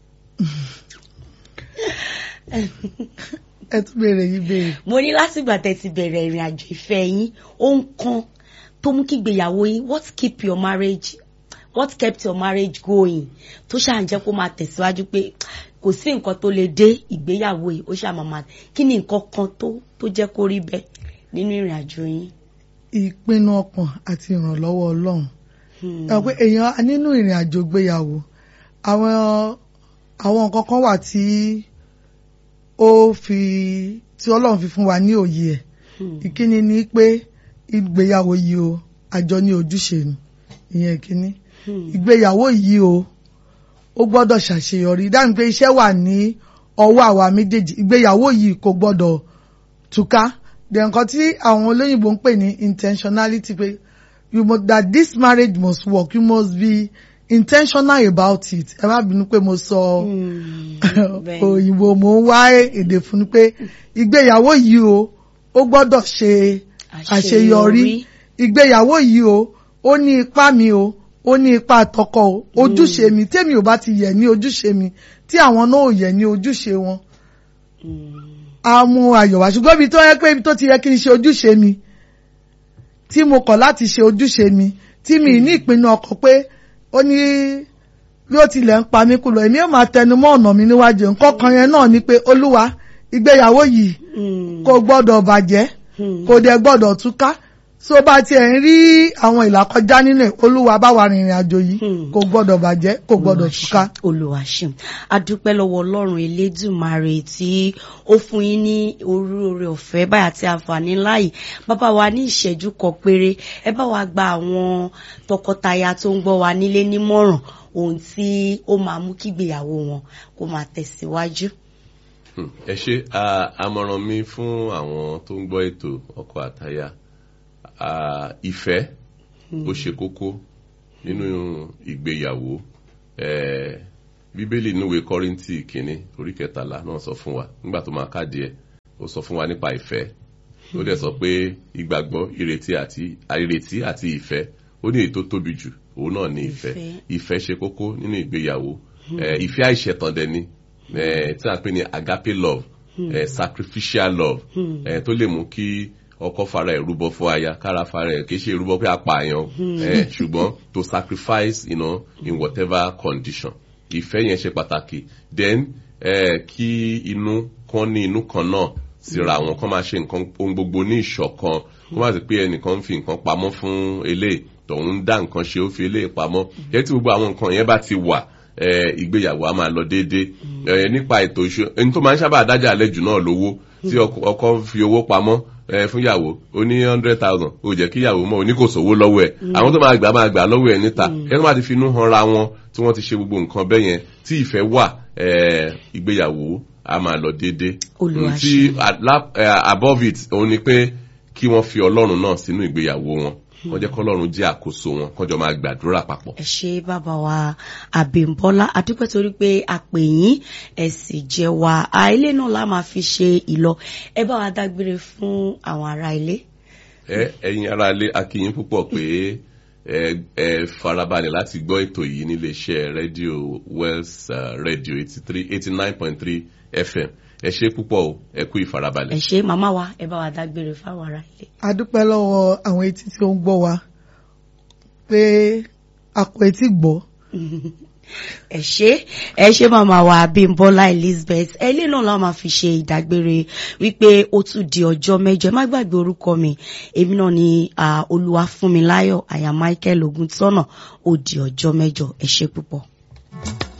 Speaker 1: ẹ tún béèrè yìí béèrè.
Speaker 2: mo ní látìgbà tẹ́ ti bẹ̀rẹ̀ ìrìn àjò ìfẹ́ yín ohun kan tó mú kí ìgbéyàwó yín what keep your marriage what kept your marriage going tó ṣáà ń jẹ́ kó máa tẹ̀síwájú pé kò sí nǹkan tó lè dé ìgbéyàwó yìí ó ṣáà máa máa kí ni nǹkan kan tó tó jẹ́ kó rí bẹ́ẹ̀ nínú ìrìn àjò yín.
Speaker 1: ìpinnu ọkàn àti ìrànlọ́wọ́ ọlọ́run
Speaker 2: Hmm.
Speaker 1: ẹ mọ̀ pé èèyàn nínú ìrìn àjò gbéyàwó àwọn àwọn nǹkan kan wà tí ó fi tí ọlọ́run fi fún wa ní òye ẹ̀
Speaker 2: Hmm.
Speaker 1: ìkíni ni pé ìgbéyàwó yìí o àjọ ní ojúṣe ni ìyẹn ìkíní
Speaker 2: Hmm.
Speaker 1: ìgbéyàwó yìí o ó gbọ́dọ̀ ṣàṣeyọrí dáhùn pé iṣẹ́ wà ní ọwọ́ àwa méjèèjì ìgbéyàwó yìí kò gbọ́dọ̀ túká dẹ̀ nǹkan tí àwọn olóyìnbó ń pè ní intentionality pé you must that this marriage must work you must be intentional about it ẹ má bínú pé mo sọ
Speaker 2: Hmm. Bẹ́ẹ̀.
Speaker 1: òyìnbó mo ń wá èdè fún ni pé ìgbéyàwó yìí o ó gbọ́dọ̀ ṣe àṣeyọrí ìgbéyàwó yìí o ó ní ipá mi o ó ní ipa tọkọ o ojúṣe mi tèmi ò bá ti yẹ ní ojúṣe mi tí àwọn náà ò yẹ ní ojúṣe wọn
Speaker 2: Hmm.
Speaker 1: á mú ayọ̀ wá ṣùgbọ́n ibi tó yẹ pé ibi tó ti yẹ kí n ṣe ojúṣe mi tí mo kọ̀ láti ṣe ojúṣe mi tí mi ní ìpinnu ọkàn pé ó ní bí ó tilẹ̀ ń pa mí kú lọ èmi ò máa tẹnu mọ́ ọ̀nà mi níwájú nǹkan kan yẹn náà ni pé olúwa ìgbéyàwó yìí
Speaker 2: Hmm.
Speaker 1: kò gbọ́dọ̀ bàjẹ́
Speaker 2: Hmm.
Speaker 1: kò dẹ̀ gbọ́dọ̀ túká so bá tiẹ̀ ń rí àwọn ìlàkọjá nínú ẹ̀ olúwa bá wa rìnrìn àjò yìí
Speaker 2: Hmm.
Speaker 1: kò gbọ́dọ̀ bàjẹ́ kò gbọ́dọ̀ túká.
Speaker 2: olùwàṣìm adúpẹ́ lọ́wọ́ ọlọ́run elédùmarè tí ó fún yín ní oríire ọ̀fẹ́ báyà tí àǹfààní láàyè bàbá wa ní ìṣẹ́jú kan péré ẹ bá wa gba àwọn tọkọtaya tó ń gbọ́ wa nílé nímọ̀ràn ohun tí ó máa mú kígbéyàwó wọn kó máa tẹ̀síwájú.
Speaker 3: Hmm, ẹ ṣe ah, àmọ̀ràn mi fún àwọn tó ń gbọ́ ètò ọkọ àtaya ah, ìfẹ́ ó ṣe kókó nínú ìgbéyàwó Eh, bíbélì níwèé kọ́ríńtì kínní orí kẹtàlá náà sọ fún wa nígbà tó máa káàdì ẹ̀ ó sọ fún wa nípa ìfẹ́ ó dẹ̀ sọ pé ìgbàgbọ́ ìrètí àti ìrètí àti ìfẹ́ ó ní èyí tó tóbi jù òun náà ní ìfẹ́
Speaker 2: Ìfẹ́.
Speaker 3: ìfẹ́ ṣe kókó nínú ìgbéyàwó Eh, ìfẹ́ àìṣẹ̀tàn dẹ̀ ni eh, tí a pè ní agape love eh, sacrificial love eh, tó lè mú kí ọkọ fara ẹ̀ rúbọ fún aya kára fara ẹ̀ kì í ṣe rúbọ pé apààyàn eh, ṣùgbọ́n to sacrifice you know, in whatever condition ìfẹ́ yẹn ṣe pàtàkì then eh, kí inú kan ní inú kan náà síra àwọn kan máa ṣe nǹkan ohun gbogbo ní ìṣọ̀kan kó má sì pé ẹnìkan ń fi nǹkan pamọ́ fún eléyìí tọ̀hún ń dá nǹkan ṣe ó fi eléyìí pamọ́ yẹn tí gbogbo àwọn nǹkan yẹn bá ti wà eh, ìgbéyàwó a máa lọ déédéé Eh, nípa ètò ìṣó ẹni tó máa ń sábà dájà àlejò náà lówó tí ọkọ ọkọ fi owó pamọ́ eh, fún ìyàwó ó ní hundred thousand ó jẹ́ kí ìyàwó mọ̀ ó ní kò sówó lọ́wọ́ ẹ̀ àwọn tó máa gbà máa gbà lọ́wọ́ ẹ̀ níta ẹ̀ tó máa ti fi inú hanra wọn tí wọ́n ti ṣe gbogbo nǹkan bẹ́ẹ̀ yẹn tí ìfẹ́ wà eh, ìgbéyàwó a máa lọ déédéé
Speaker 2: Olúwa
Speaker 3: Mm, tí ala- eh, above it òun ni pé kí wọ́n fi ọlọ́run náà sínú ìgbéyàwó wọn wọ́n jẹ́ kọ́lọ́run jẹ́ àkóso wọn kọ́jọ́ máa gbàdúrà papọ̀.
Speaker 2: ẹ ṣe bàbá wa àbẹ̀ǹbọ́lá adúpẹ́ torí pé a pè yín ẹ sì jẹ́ wa a ilé náà la máa fi ṣe ìlọ ẹ bá wa dágbére fún àwọn ará ilé.
Speaker 3: ẹ ẹ̀yin ará ilé akíyín púpọ̀ pé ẹ ẹ farabalẹ̀ láti gbọ́ ètò yìí níléeṣẹ́ rédíò Wells uh, radio eighty three eighty nine point three FM ẹ ṣe púpọ̀ o ẹ kú
Speaker 2: ẹ
Speaker 3: ìfarabalẹ̀.
Speaker 2: ṣe màmá wa ẹ bá wa dágbére fáwọn ará ilé.
Speaker 1: a dúpẹ́ lọ́wọ́ àwọn etí tí ó ń gbọ́ wa pé a kò etí gbọ́.
Speaker 2: ẹ ṣe ẹ ṣe màmá wa Abímbọ́lá Elizabeth ẹlẹ́ náà la máa fi ṣe ìdágbére wípé ó tún di ọjọ́ mẹ́jọ ẹ má gbàgbé orúkọ mi èmi náà ni ah, Olúwafúnmiláyọ̀ àyà Michael Ògúntọ́nà ó di ọjọ́ mẹ́jọ ẹ ṣe púpọ̀.